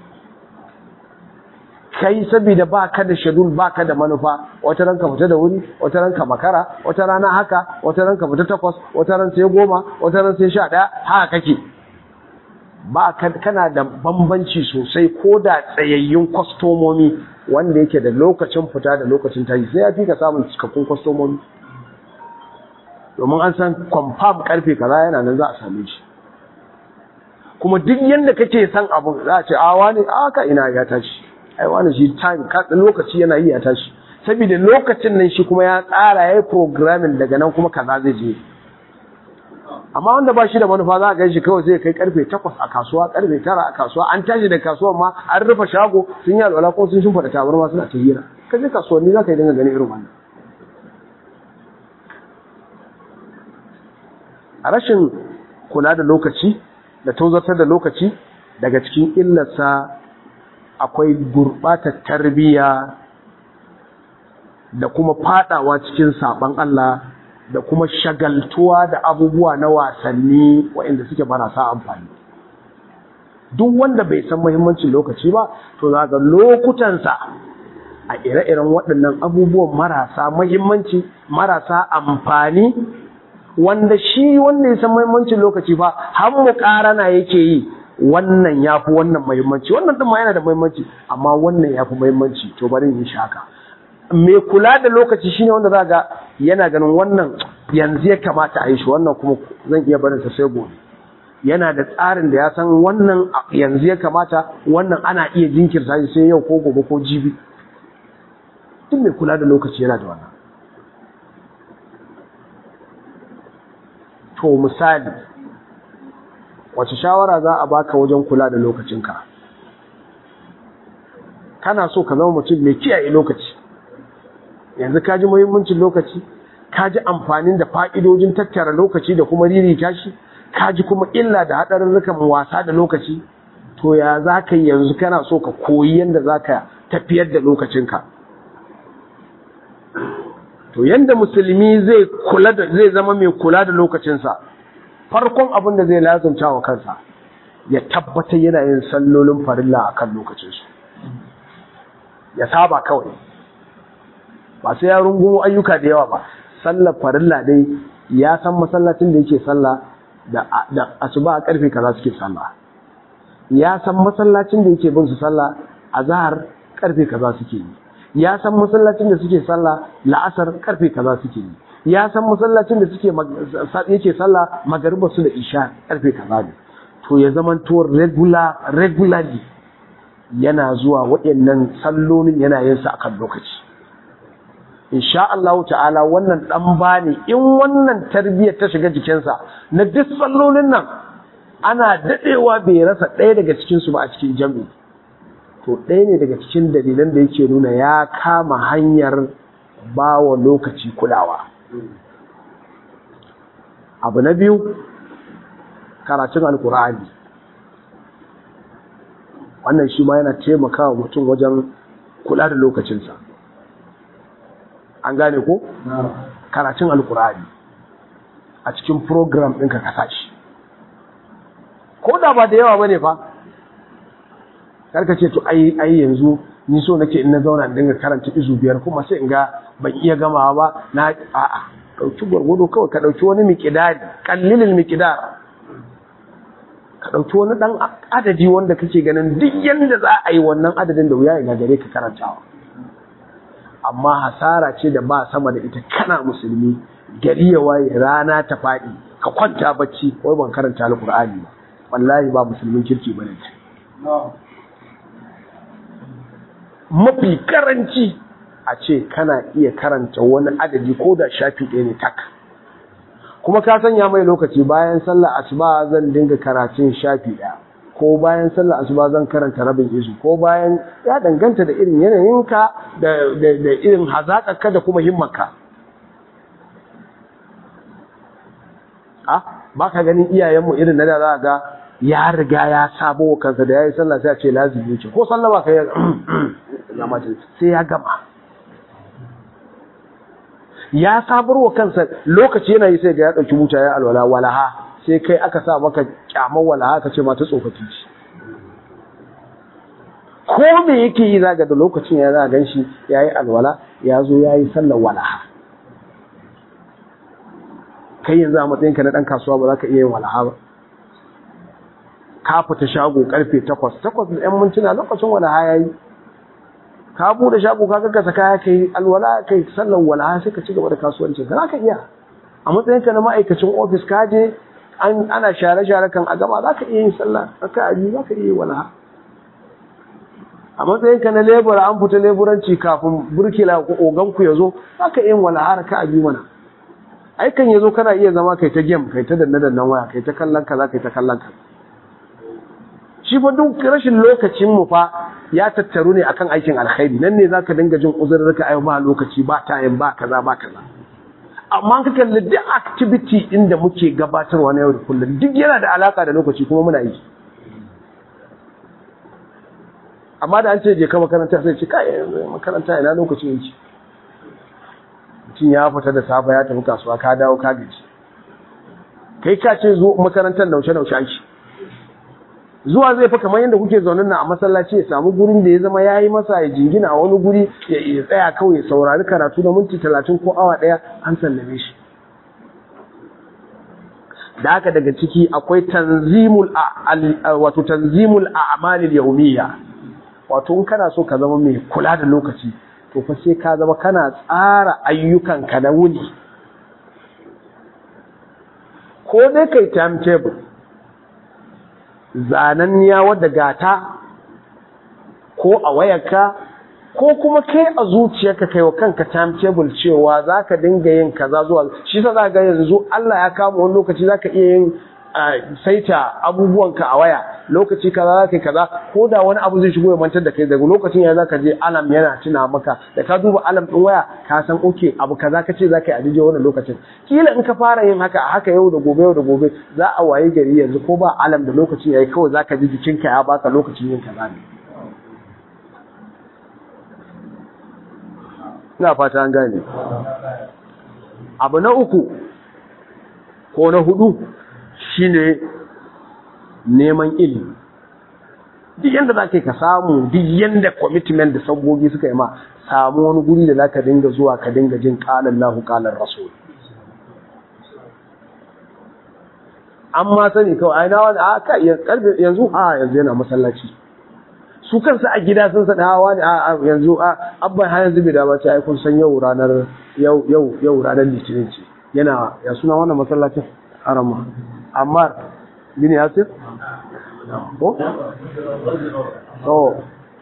kai saboda ba ka da shadul ba ka da manufa wata ranka fita da wuri wata ranka makara wata rana haka wata ranka fita takwas wata ran sai goma wata ran sai sha ɗaya haka kake ba kana da bambanci sosai ko da tsayayyun kwastomomi wanda yake da lokacin fita da lokacin tashi sai ya fi ka samun cikakkun kwastomomi domin an san kwamfam karfe kaza yana nan za a same shi kuma duk yadda kake san abu za a ce a wani aka ina ya tashi ai wani shi time lokaci yana yi ya tashi saboda lokacin nan shi kuma ya tsara ya yi programming daga nan kuma kaza zai je amma wanda ba shi da manufa za a gan shi kawai zai kai karfe takwas a kasuwa karfe tara a kasuwa an tashi da kasuwa ma an rufe shago sun yi alwala ko sun shimfa da tabarma suna ta hira ka je kasuwanni za ka yi dinga ganin irin wannan a rashin kula da lokaci da tozartar da lokaci daga cikin illarsa akwai gurɓatar tarbiyya da kuma fadawa cikin saban Allah da kuma shagaltuwa da abubuwa na wasanni waɗanda suke marasa amfani duk wanda bai san muhimmancin lokaci ba to za ga lokutansa a ire-iren waɗannan abubuwan marasa muhimmanci marasa amfani wanda shi wanda ya san muhimmancin lokaci ba har mu ƙarana yake yi wannan ya fi wannan muhimmanci wannan ɗin ma yana da muhimmanci amma wannan ya fi muhimmanci to bari in shaka mai kula da lokaci shine wanda za ga yana ganin wannan yanzu ya kamata a yi shi wannan kuma zan iya barin sa sai gobe yana da tsarin da ya san wannan yanzu ya kamata wannan ana iya jinkirta shi sai yau ko gobe ko jibi duk mai kula da lokaci yana da wannan to misali wace shawara za a baka wajen kula da lokacinka kana so ka zama mutum mai kiyaye lokaci yanzu ka ji muhimmancin lokaci ka ji amfanin da fa'idojin tattara lokaci da kuma ririta shi ka ji kuma illa da haɗarurrukan wasa da lokaci to ya za ka yi yanzu kana so ka koyi yadda za ka tafiyar da lokacinka to yadda musulmi zai kula da zai zama mai kula da lokacinsa farkon abin da zai lazumta wa kansa ya tabbatar yana yin sallolin farilla akan lokacinsu ya saba kawai ba sai ya rungumo ayyuka da yawa ba sallar farilla dai ya san masallacin da yake sallah da da asuba a karfe kaza suke sallah ya san masallacin da yake bin su sallah azhar karfe kaza suke yi ya san masallacin da suke sallah la'asar karfe kaza suke yi ya san masallacin da suke yake sallah magariba su da isha karfe kaza ne to ya zama to regular regularly yana zuwa waɗannan sallolin yana yin sa akan lokaci insha Allah ta'ala wannan dan bani in wannan tarbiyyar ta shiga jikinsa na duk sallolin nan ana dadewa bai rasa ɗaya daga cikin su ba a cikin jami'i to ɗaya ne daga cikin dalilan da yake nuna ya kama hanyar bawa lokaci kulawa abu na biyu karatun alkur'ani wannan shi ma yana taimakawa mutum wajen kula da lokacinsa an gane ko? karatun alkur'ani a cikin program ɗinka ka shi ko da ba da yawa ba ne fa karka ce to ai yanzu ni so nake in na zauna in dinga karanta izu biyar kuma sai in ga ban iya gamawa ba na a'a ɗauki gwargwado kawai ka ɗauki wani miƙidari ƙallilin miƙidar ka ɗauki wani ɗan adadi wanda kake ganin duk yadda za a yi wannan adadin da wuya ya gare ka karantawa amma hasara ce da ba sama da ita kana musulmi gari ya waye rana ta faɗi ka kwanta bacci wai ban karanta alƙur'ani ba wallahi ba musulmin kirki ba ne mafi karanci a ce kana iya karanta wani adadi ko da shafi ɗaya ne tak kuma ka sanya mai lokaci bayan sallar asuba zan dinga karatun shafi ɗaya ko bayan sallar asuba zan karanta rabin izu ko bayan ya danganta da irin yanayinka da da irin hazaƙarka da kuma himmarka a ba ka ganin iyayenmu irin na da za ga ya riga ya sabo wa kansa da ya yi sallah sai a ce lazimi ce ko sallah ba ka yi sai ya gama ya sabar wa kansa lokaci yana yi sai ga ya ɗauki buta ya alwala walaha sai kai aka sa maka kyamar walaha ka ce mata tsofaffi ce ko me yake yi zaga da lokacin ya za gan shi ya yi alwala ya zo ya yi sallar walaha kai yanzu a matsayinka na ɗan kasuwa ba za ka iya yin walaha ba ka fita shago karfe takwas takwas da ‘yan mintuna lokacin walaha ya yi ka bude shago ka gaggasa kaya kai alwala kai sallar walaha sai ka ci gaba da kasuwancin ka ka iya a matsayinka na ma'aikacin ofis ka je ana share-share kan a gaba za ka iya yin sallah ka abi za ka iya yin walaha a matsayinka na lebura an fita leburanci kafin burkila ko oganku ya zo za ka iya yin walaha ka abi mana aikan ya zo kana iya zama kai ta game kai ta danne-dannen waya kai ta kallon ka za ka yi ta kallon ka shi fa duk rashin lokacin mu fa ya tattaru ne akan aikin alkhairi nan ne zaka dinga jin uzurrika ai ba lokaci ba time ba kaza ba kaza amma ka kalli duk activity din da muke gabatarwa na yau da kullum duk yana da alaka da lokaci kuma muna yi amma da an ce je ka makaranta sai ce kai makaranta ina lokaci yake mutum ya fita da safa ya tafi kasuwa ka dawo ka gaji kai ka ce zo makarantar naushe-naushe ake zuwa zai fi kamar yadda kuke zaunin na a masallaci ya samu gurin da ya zama ya yi masa ya jingina a wani guri ya tsaya kawai ya saurari karatu na minti talatin ko awa ɗaya an sallame shi da haka daga ciki akwai tanzimul wato tanzimul a'malil yawmiyya wato in kana so ka zama mai kula da lokaci to fa sai ka zama kana tsara ayyukanka na wuni ko dai kai timetable zananniya wadda gata ko a wayarka ko kuma kai a zuciyarka kai wa kanka timetable cewa zaka dinga yin kaza zuwa shi sa za ga yanzu Allah ya kama wani lokaci zaka iya yin saita abubuwanka a waya lokaci kaza zaka yi kaza ko da wani abu zai shigo ya mantar da kai daga lokacin ya zaka je alam yana tuna maka da ka duba alam din waya ka san oke abu kaza kace zaka yi a daidai wannan lokacin kila in ka fara yin haka haka yau da gobe yau da gobe za a waye gari yanzu ko ba alam da lokacin yayi kawai zaka ji jikinka ya baka lokacin yin kaza ne ina fata an gane abu na uku ko na hudu shine neman ilimi duk yanda za ka yi ka samu duk yanda commitment da sabbogi suka yi ma samu wani guri da za ka dinga zuwa ka dinga jin ƙalar lahu ƙalar rasul an ma sani kawai aina wani a ka yanzu a yanzu yana masallaci su kansu a gida sun saɗa hawa ne a yanzu a abban har yanzu bai dama ce ai kun san yau ranar yau yau yau ranar litinin ce yana ya suna wannan masallacin arama ammar bin yasir ko oh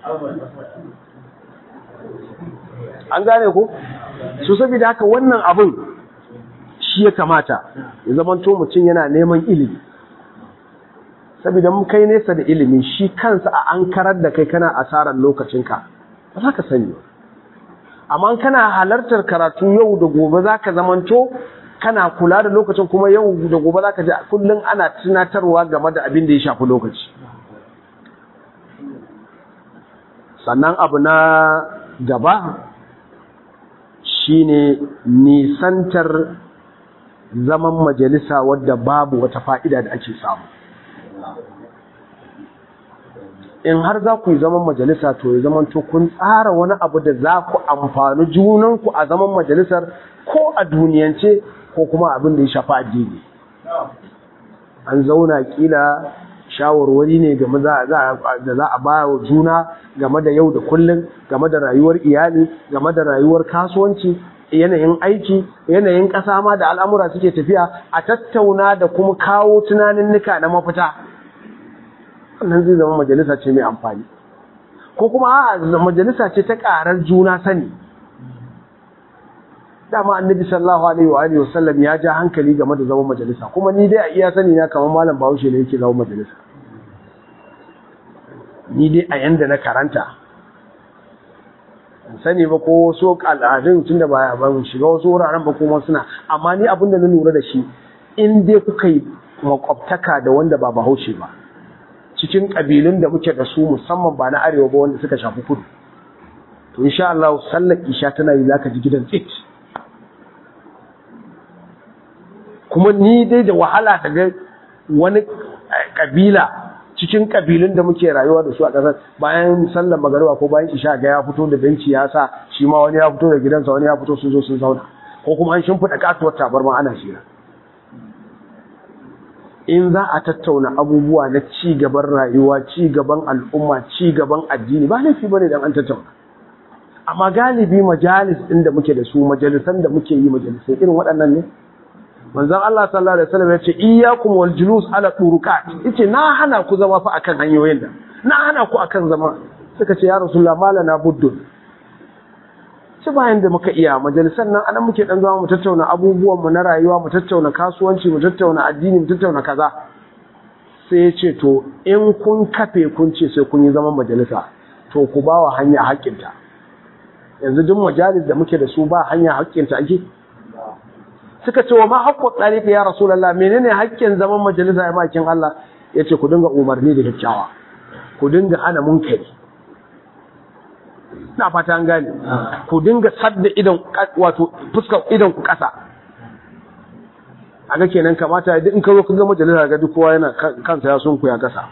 an gane ko su saboda haka wannan abin shi ya kamata ya zama to mutum yana neman ilimi saboda mun kai nesa da ilimi shi kansa a an karar da kai kana asarar lokacinka ba za ka sani amma kana halartar karatu yau da gobe za ka zamanto kana kula da lokacin kuma yau da gobe za ka ji kullum ana tunatarwa game da abin da ya shafi lokaci sannan abu na gaba shine nisantar zaman majalisa wadda babu wata fa'ida da ake samu in har za ku yi zaman majalisa to ya zaman to kun tsara wani abu da za ku amfani junanku a zaman majalisar ko a duniyance ko kuma abin da ya shafa addini an zauna kila shawarwari ne game da za a ba wa juna game da yau da kullum game da rayuwar iyali game da rayuwar kasuwanci yanayin aiki yanayin ƙasa ma da al'amura suke tafiya a tattauna da kuma kawo tunanin nika na mafita wannan zai zama majalisa ce mai amfani ko kuma a majalisa ce ta ƙarar juna sani dama annabi sallallahu alaihi wa alihi wasallam ya ja hankali game da zaman majalisa kuma ni dai a iya sani na kamar malam Bahaushe ne yake zaman majalisa ni dai a yanda na karanta sani ba ko so al'adun tunda ba ban shiga wasu wuraren ba kuma suna amma ni abin da na lura da shi in dai kuka yi makwabtaka da wanda ba Bahaushe ba cikin kabilun da muke da su musamman ba na arewa ba wanda suka shafi kudu to insha Allah sallar isha tana yi zaka ji gidan tsit kuma ni dai da wahala daga wani kabila cikin kabilun da muke rayuwa da su a ƙasar bayan sallar magariba ko bayan isha ga ya fito da benci ya sa shi ma wani ya fito da gidansa wani ya fito sun zo sun zauna ko kuma an shimfiɗa katuwar tabarma ana shira in za a tattauna abubuwa na ci gaban rayuwa ci gaban al'umma ci gaban addini ba laifi bane dan an tattauna amma galibi majalis ɗin da muke da su majalisan da muke yi majalisai irin waɗannan ne manzon Allah sallallahu alaihi wasallam yace iyyakum wal julus ala turuqat yace na hana ku zama fa akan hanyoyin da na hana ku akan zama suka ce ya rasulullah malana buddun ci bayan da muka iya majalisan nan anan muke dan zama mu tattauna abubuwan mu na rayuwa mu tattauna kasuwanci mu tattauna addini mu tattauna kaza sai yace to in kun kafe kun ce sai kun yi zaman majalisa to ku bawa hanya haƙƙinta yanzu duk majalis da muke da su ba hanya haƙƙinta ake suka ce wa ma haƙƙo tsariƙa ya rasulallah menene haƙƙin zaman majalisa ya bakin Allah ya ce ku dinga umarni da kyakkyawa ku dinga hana munkari na fata an gane ku dinga sadda idan wato fuskar idan ku ƙasa aga kenan kamata duk in ka zo ka ga majalisa ga duk kowa yana kansa ya sun ku ya ƙasa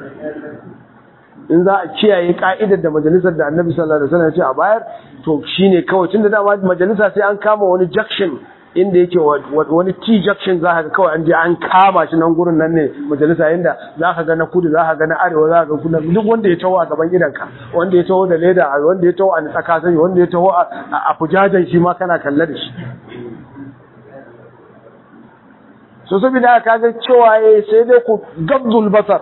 in za a kiyaye ka'idar da majalisar da annabi sallallahu alaihi wasallam ya ce a bayar to shine kawai tunda dama majalisa sai an kama wani junction inda yake wani T junction za ka kawai an je an kama shi nan gurin nan ne majalisa inda za ka ga na kudu za ka ga na arewa za ka ga kudu duk wanda ya taho a gaban gidanka wanda ya taho da leda wanda ya taho a tsaka sai wanda ya taho a fujajen shi ma kana kalle da shi so saboda ka ga cewa sai dai ku gabzul basar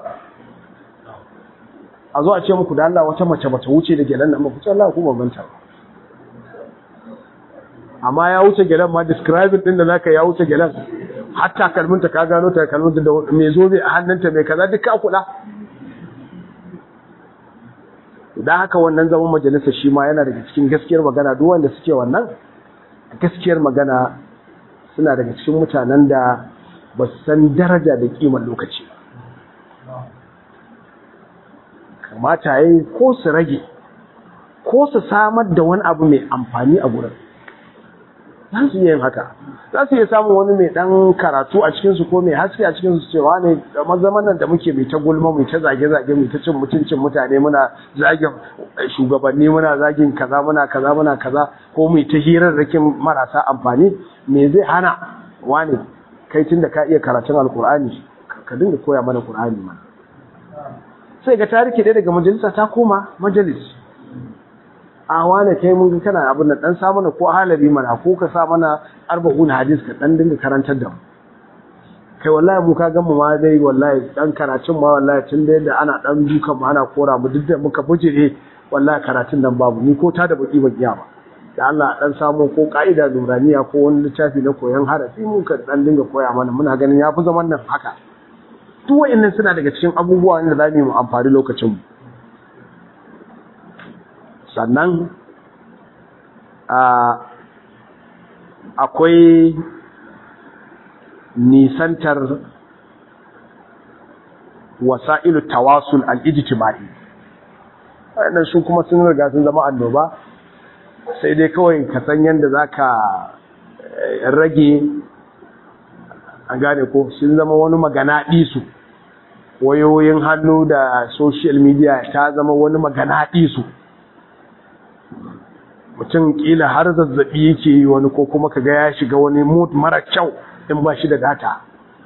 a zo a ce muku da Allah wata mace bata wuce da gelan nan ba ku ce Allah ku bambanta amma ya wuce gelan ma describing din da zaka ya wuce gelan hatta kalminta ka gano ta kalminta da me zobe a hannunta mai kaza duka kula idan haka wannan zaman majalisa shi ma yana daga cikin gaskiyar magana duk wanda suke wannan gaskiyar magana suna daga cikin mutanen da ba su san daraja da kimar lokaci ba kamata ya yi ko su rage ko su samar da wani abu mai amfani a gurin za su iya yin haka za su iya samun wani mai dan karatu a cikinsu ko mai haske a cikinsu cewa ne zaman nan da muke mai ta gulma mai ta zage-zage mai ta cin mutuncin mutane muna zagin shugabanni muna zagin kaza muna kaza muna kaza ko mai ta hirarrakin marasa amfani me zai hana wani kai tun da ka iya karatun alkur'ani ka dinga koya mana qur'ani mana sai ga tariki ɗaya daga majalisa ta koma majalis a wane kai mun ga kana abin da dan sa mana ko halabi mana ko ka sa mana arba'un hadis ka dan dinga karantar da mu kai wallahi mu ka mu ma dai wallahi dan karatun ma wallahi tun da yadda ana dan duka mu ana kora mu duk da muka bujire wallahi karatun nan babu ni ko ta da baki ban iya ba da Allah dan samu ko ka'ida nuraniya ko wani littafi na koyon harafi mun ka dan dinga koya mana muna ganin yafi zaman nan haka duk wa'annan suna daga cikin abubuwa da za mu yi amfani lokacin mu sannan akwai nisantar wasa'ilu tawasul al'ijitima'i waɗannan su kuma sun riga sun zama annoba sai dai kawai ka san yadda za ka rage an gane ko sun zama wani magana ɗisu wayoyin hannu da social media ta zama wani magana ɗisu mutum kila har zazzabi yake yi wani ko kuma kaga ya shiga wani mood mara kyau in ba shi da data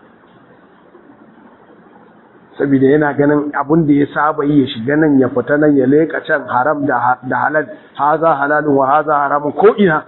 saboda yana ganin abin da ya saba yi ya shiga nan ya fita nan ya leka can haram da halal haza halalun wa haza haramun ko ina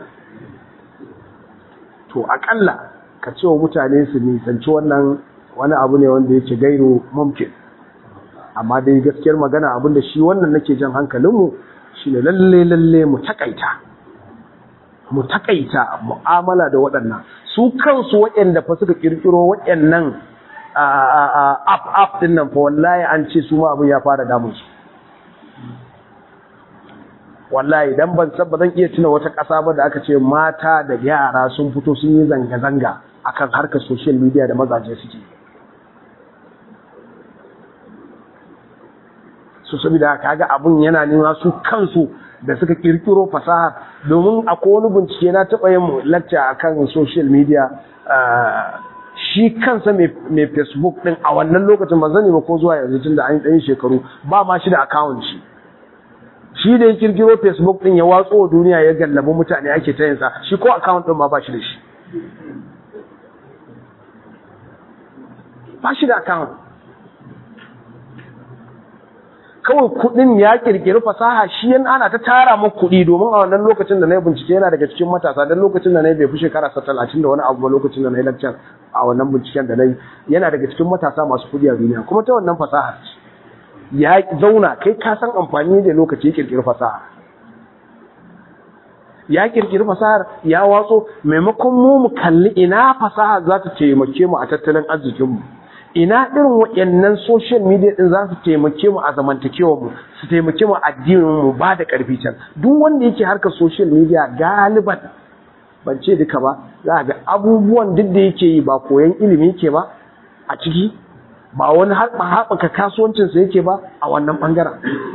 to akalla ka ce wa mutane su nisanci wannan wani abu ne wanda yake gairu mumkin amma dai gaskiyar magana abin da shi wannan nake jan hankalinmu shi ne lalle lalle mu takaita mu takaita mu'amala da waɗannan su kansu waɗanda fa suka kirkiro waɗannan app app din nan fa wallahi an ce su ma abin ya fara damun su wallahi dan ban san ba zan iya tuna wata ƙasa ba da aka ce mata da yara sun fito sun yi zanga zanga akan harkar social media da mazaje suke su saboda kaga abun yana nuna su kansu da suka kirkiro fasaha domin akwai wani bincike na taɓa yin lacca akan social media shi kansa mai facebook din a wannan lokacin ba zani ba ko zuwa yanzu tun da an ɗan shekaru ba ma shi da account shi shi da ya kirkiro facebook din ya watso wa duniya ya gallabi mutane ake ta yinsa shi ko account din ma ba shi da shi ba shi da account kawai kudin ya kirkiri fasaha shi yan ana ta tara mu kudi domin a wannan lokacin da na yi bincike yana daga cikin matasa don lokacin da na yi bai fi shekara sa talatin da wani abu lokacin da na yi lecture a wannan binciken da na yi yana daga cikin matasa masu kudi a duniya kuma ta wannan fasaha ya zauna kai ka san amfani da lokaci ya kirkiri fasaha ya kirkiri fasahar ya watso maimakon mu mu kalli ina fasaha za ta taimake mu a tattalin arzikinmu ina irin waɗannan social media din za su taimake mu a zamantakewar mu su taimake mu addinin mu ba da ƙarfi can duk wanda yake harkar social media galiban ban ce duka ba za ga abubuwan duk da yake yi ba koyon ilimi yake ba a ciki ba wani haɓaka kasuwancinsa yake ba a wannan ɓangaren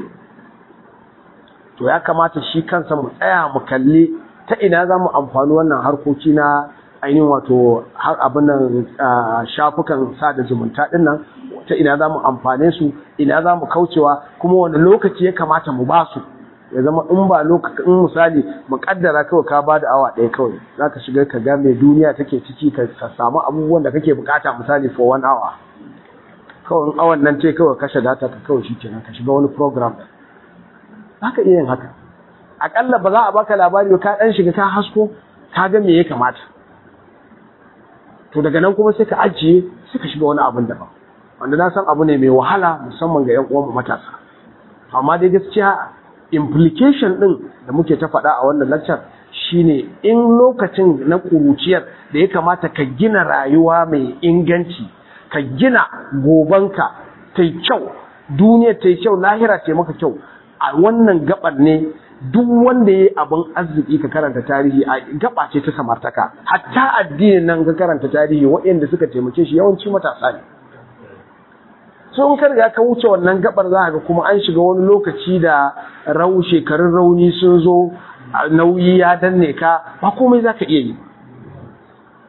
to ya kamata shi kansa mu tsaya mu kalli ta ina za mu amfani wannan harkoki na ainihin wato har abin nan shafukan sada zumunta din nan ta ina za mu amfane su ina za mu kaucewa kuma wani lokaci ya kamata mu ba su ya zama in ba lokacin in misali mu kaddara kawai ka ba da awa ɗaya kawai za ka shiga ka ga mai duniya take ciki ka samu abubuwan da kake bukata misali for one hour kawai in awan nan ce kawai kashe data ka kawai shi kenan ka shiga wani program za ka iya yin haka akalla ba za a baka labari ka ɗan shiga ka hasko ka ga me ya kamata to daga nan kuma sai ka ajiye sai ka shiga wani abin daban wanda na san abu ne mai wahala musamman ga 'yan uwanmu matasa amma dai gaskiya implication din da muke ta faɗa a wannan lecture shine in lokacin na kuruciyar da ya kamata ka gina rayuwa mai inganci ka gina gobanka ta yi kyau duniya ta yi kyau lahira ta maka kyau a wannan gabar ne duk wanda ya yi abin arziki ka karanta tarihi a gaba ce ta samartaka hatta addinin nan ka karanta tarihi waɗanda suka taimake shi yawanci matasa ne so in ka riga ka wuce wannan gabar za ga kuma an shiga wani lokaci da rau shekarun rauni sun zo nauyi ya danne ka ba komai za ka iya yi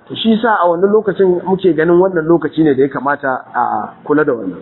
to shi sa a wannan lokacin muke ganin wannan lokaci ne da ya kamata a kula da wannan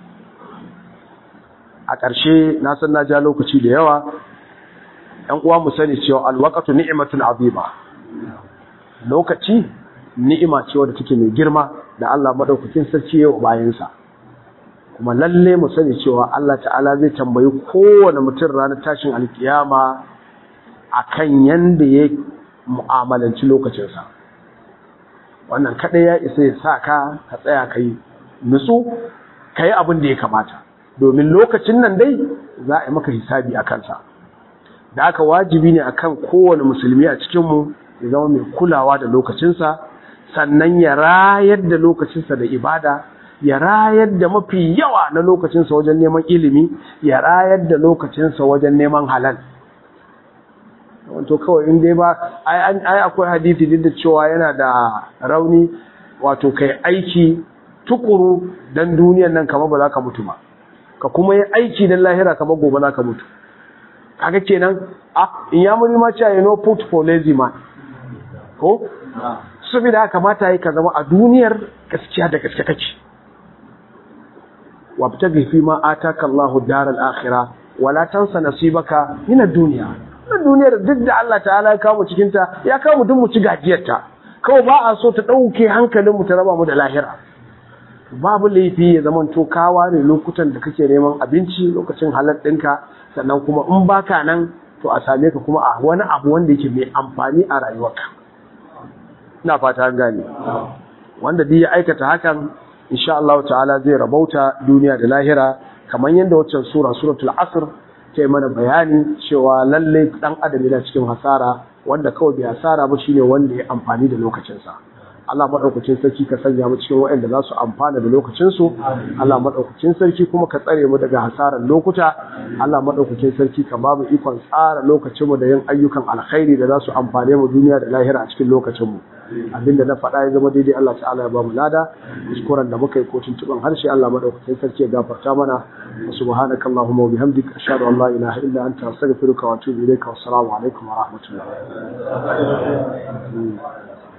a ƙarshe na san na ja lokaci da yawa ‘yan uwa mu sani cewa alwakatu ni'imatun azima lokaci ni'ima ce wadda take mai girma da Allah madaukakin sarki yau bayansa kuma lalle mu sani cewa Allah ta'ala zai tambayi kowane mutum ranar tashin alkiyama akan yanda ya mu'amalanci lokacinsa wannan kaɗai ya isa ya sa ka ka tsaya ka yi nutsu ka yi abin da ya kamata domin lokacin nan dai za a yi maka hisabi a kansa da aka wajibi ne akan kowane musulmi a cikinmu ya zama mai kulawa da lokacinsa sannan ya rayar da lokacinsa da ibada ya rayar da mafi yawa na lokacinsa wajen neman ilimi ya rayar da lokacinsa wajen neman halal wato kawai in dai ba ai akwai hadisi duk da cewa yana da rauni wato kai aiki tukuru dan duniyan nan kamar ba za ka mutu ba ka kuma yi aiki dan lahira kamar gobe za ka mutu kaga kenan ah in ya muri ma cewa no put for lazy man ko saboda haka kamata yi ka zama a duniyar gaskiya da gaske kake wabtaghi fi ma ataka Allahu daral akhirah wala tansa nasibaka min ad-dunya na duniyar duk da Allah ta'ala ya kawo mu cikin ta ya kawo mu duk mu ci gajiyar ta kawai ba a so ta dauke hankalin mu ta raba mu da lahira babu laifi ya zaman to kawa ne lokutan da kake neman abinci lokacin halal ɗinka sannan kuma in baka nan to a same ka kuma a wani abu wanda yake mai amfani a rayuwarka ina fata an gane wanda duk ya aikata hakan insha Allah ta'ala zai rabauta duniya da lahira kamar yadda waccan sura suratul asr ta yi mana bayani cewa lalle dan adam yana cikin hasara wanda kawai bai hasara ba shine wanda ya amfani da lokacinsa Allah madaukakin sarki ka sanya mu cikin waɗanda za su amfana da lokacin su Allah madaukakin sarki kuma ka tsare mu daga hasaran lokuta Allah madaukakin sarki ka ba mu ikon tsara lokacin mu da yin ayyukan alkhairi da za su amfane mu duniya da lahira a cikin lokacin mu abinda na faɗa ya zama daidai Allah ta'ala ya ba mu lada kuskuren da muka yi ko tuntuban harshe Allah madaukakin sarki ya gafarta mana subhanaka allahumma wa bihamdika ashhadu an la ilaha illa anta astaghfiruka wa atubu ilayka wa assalamu alaikum wa rahmatullahi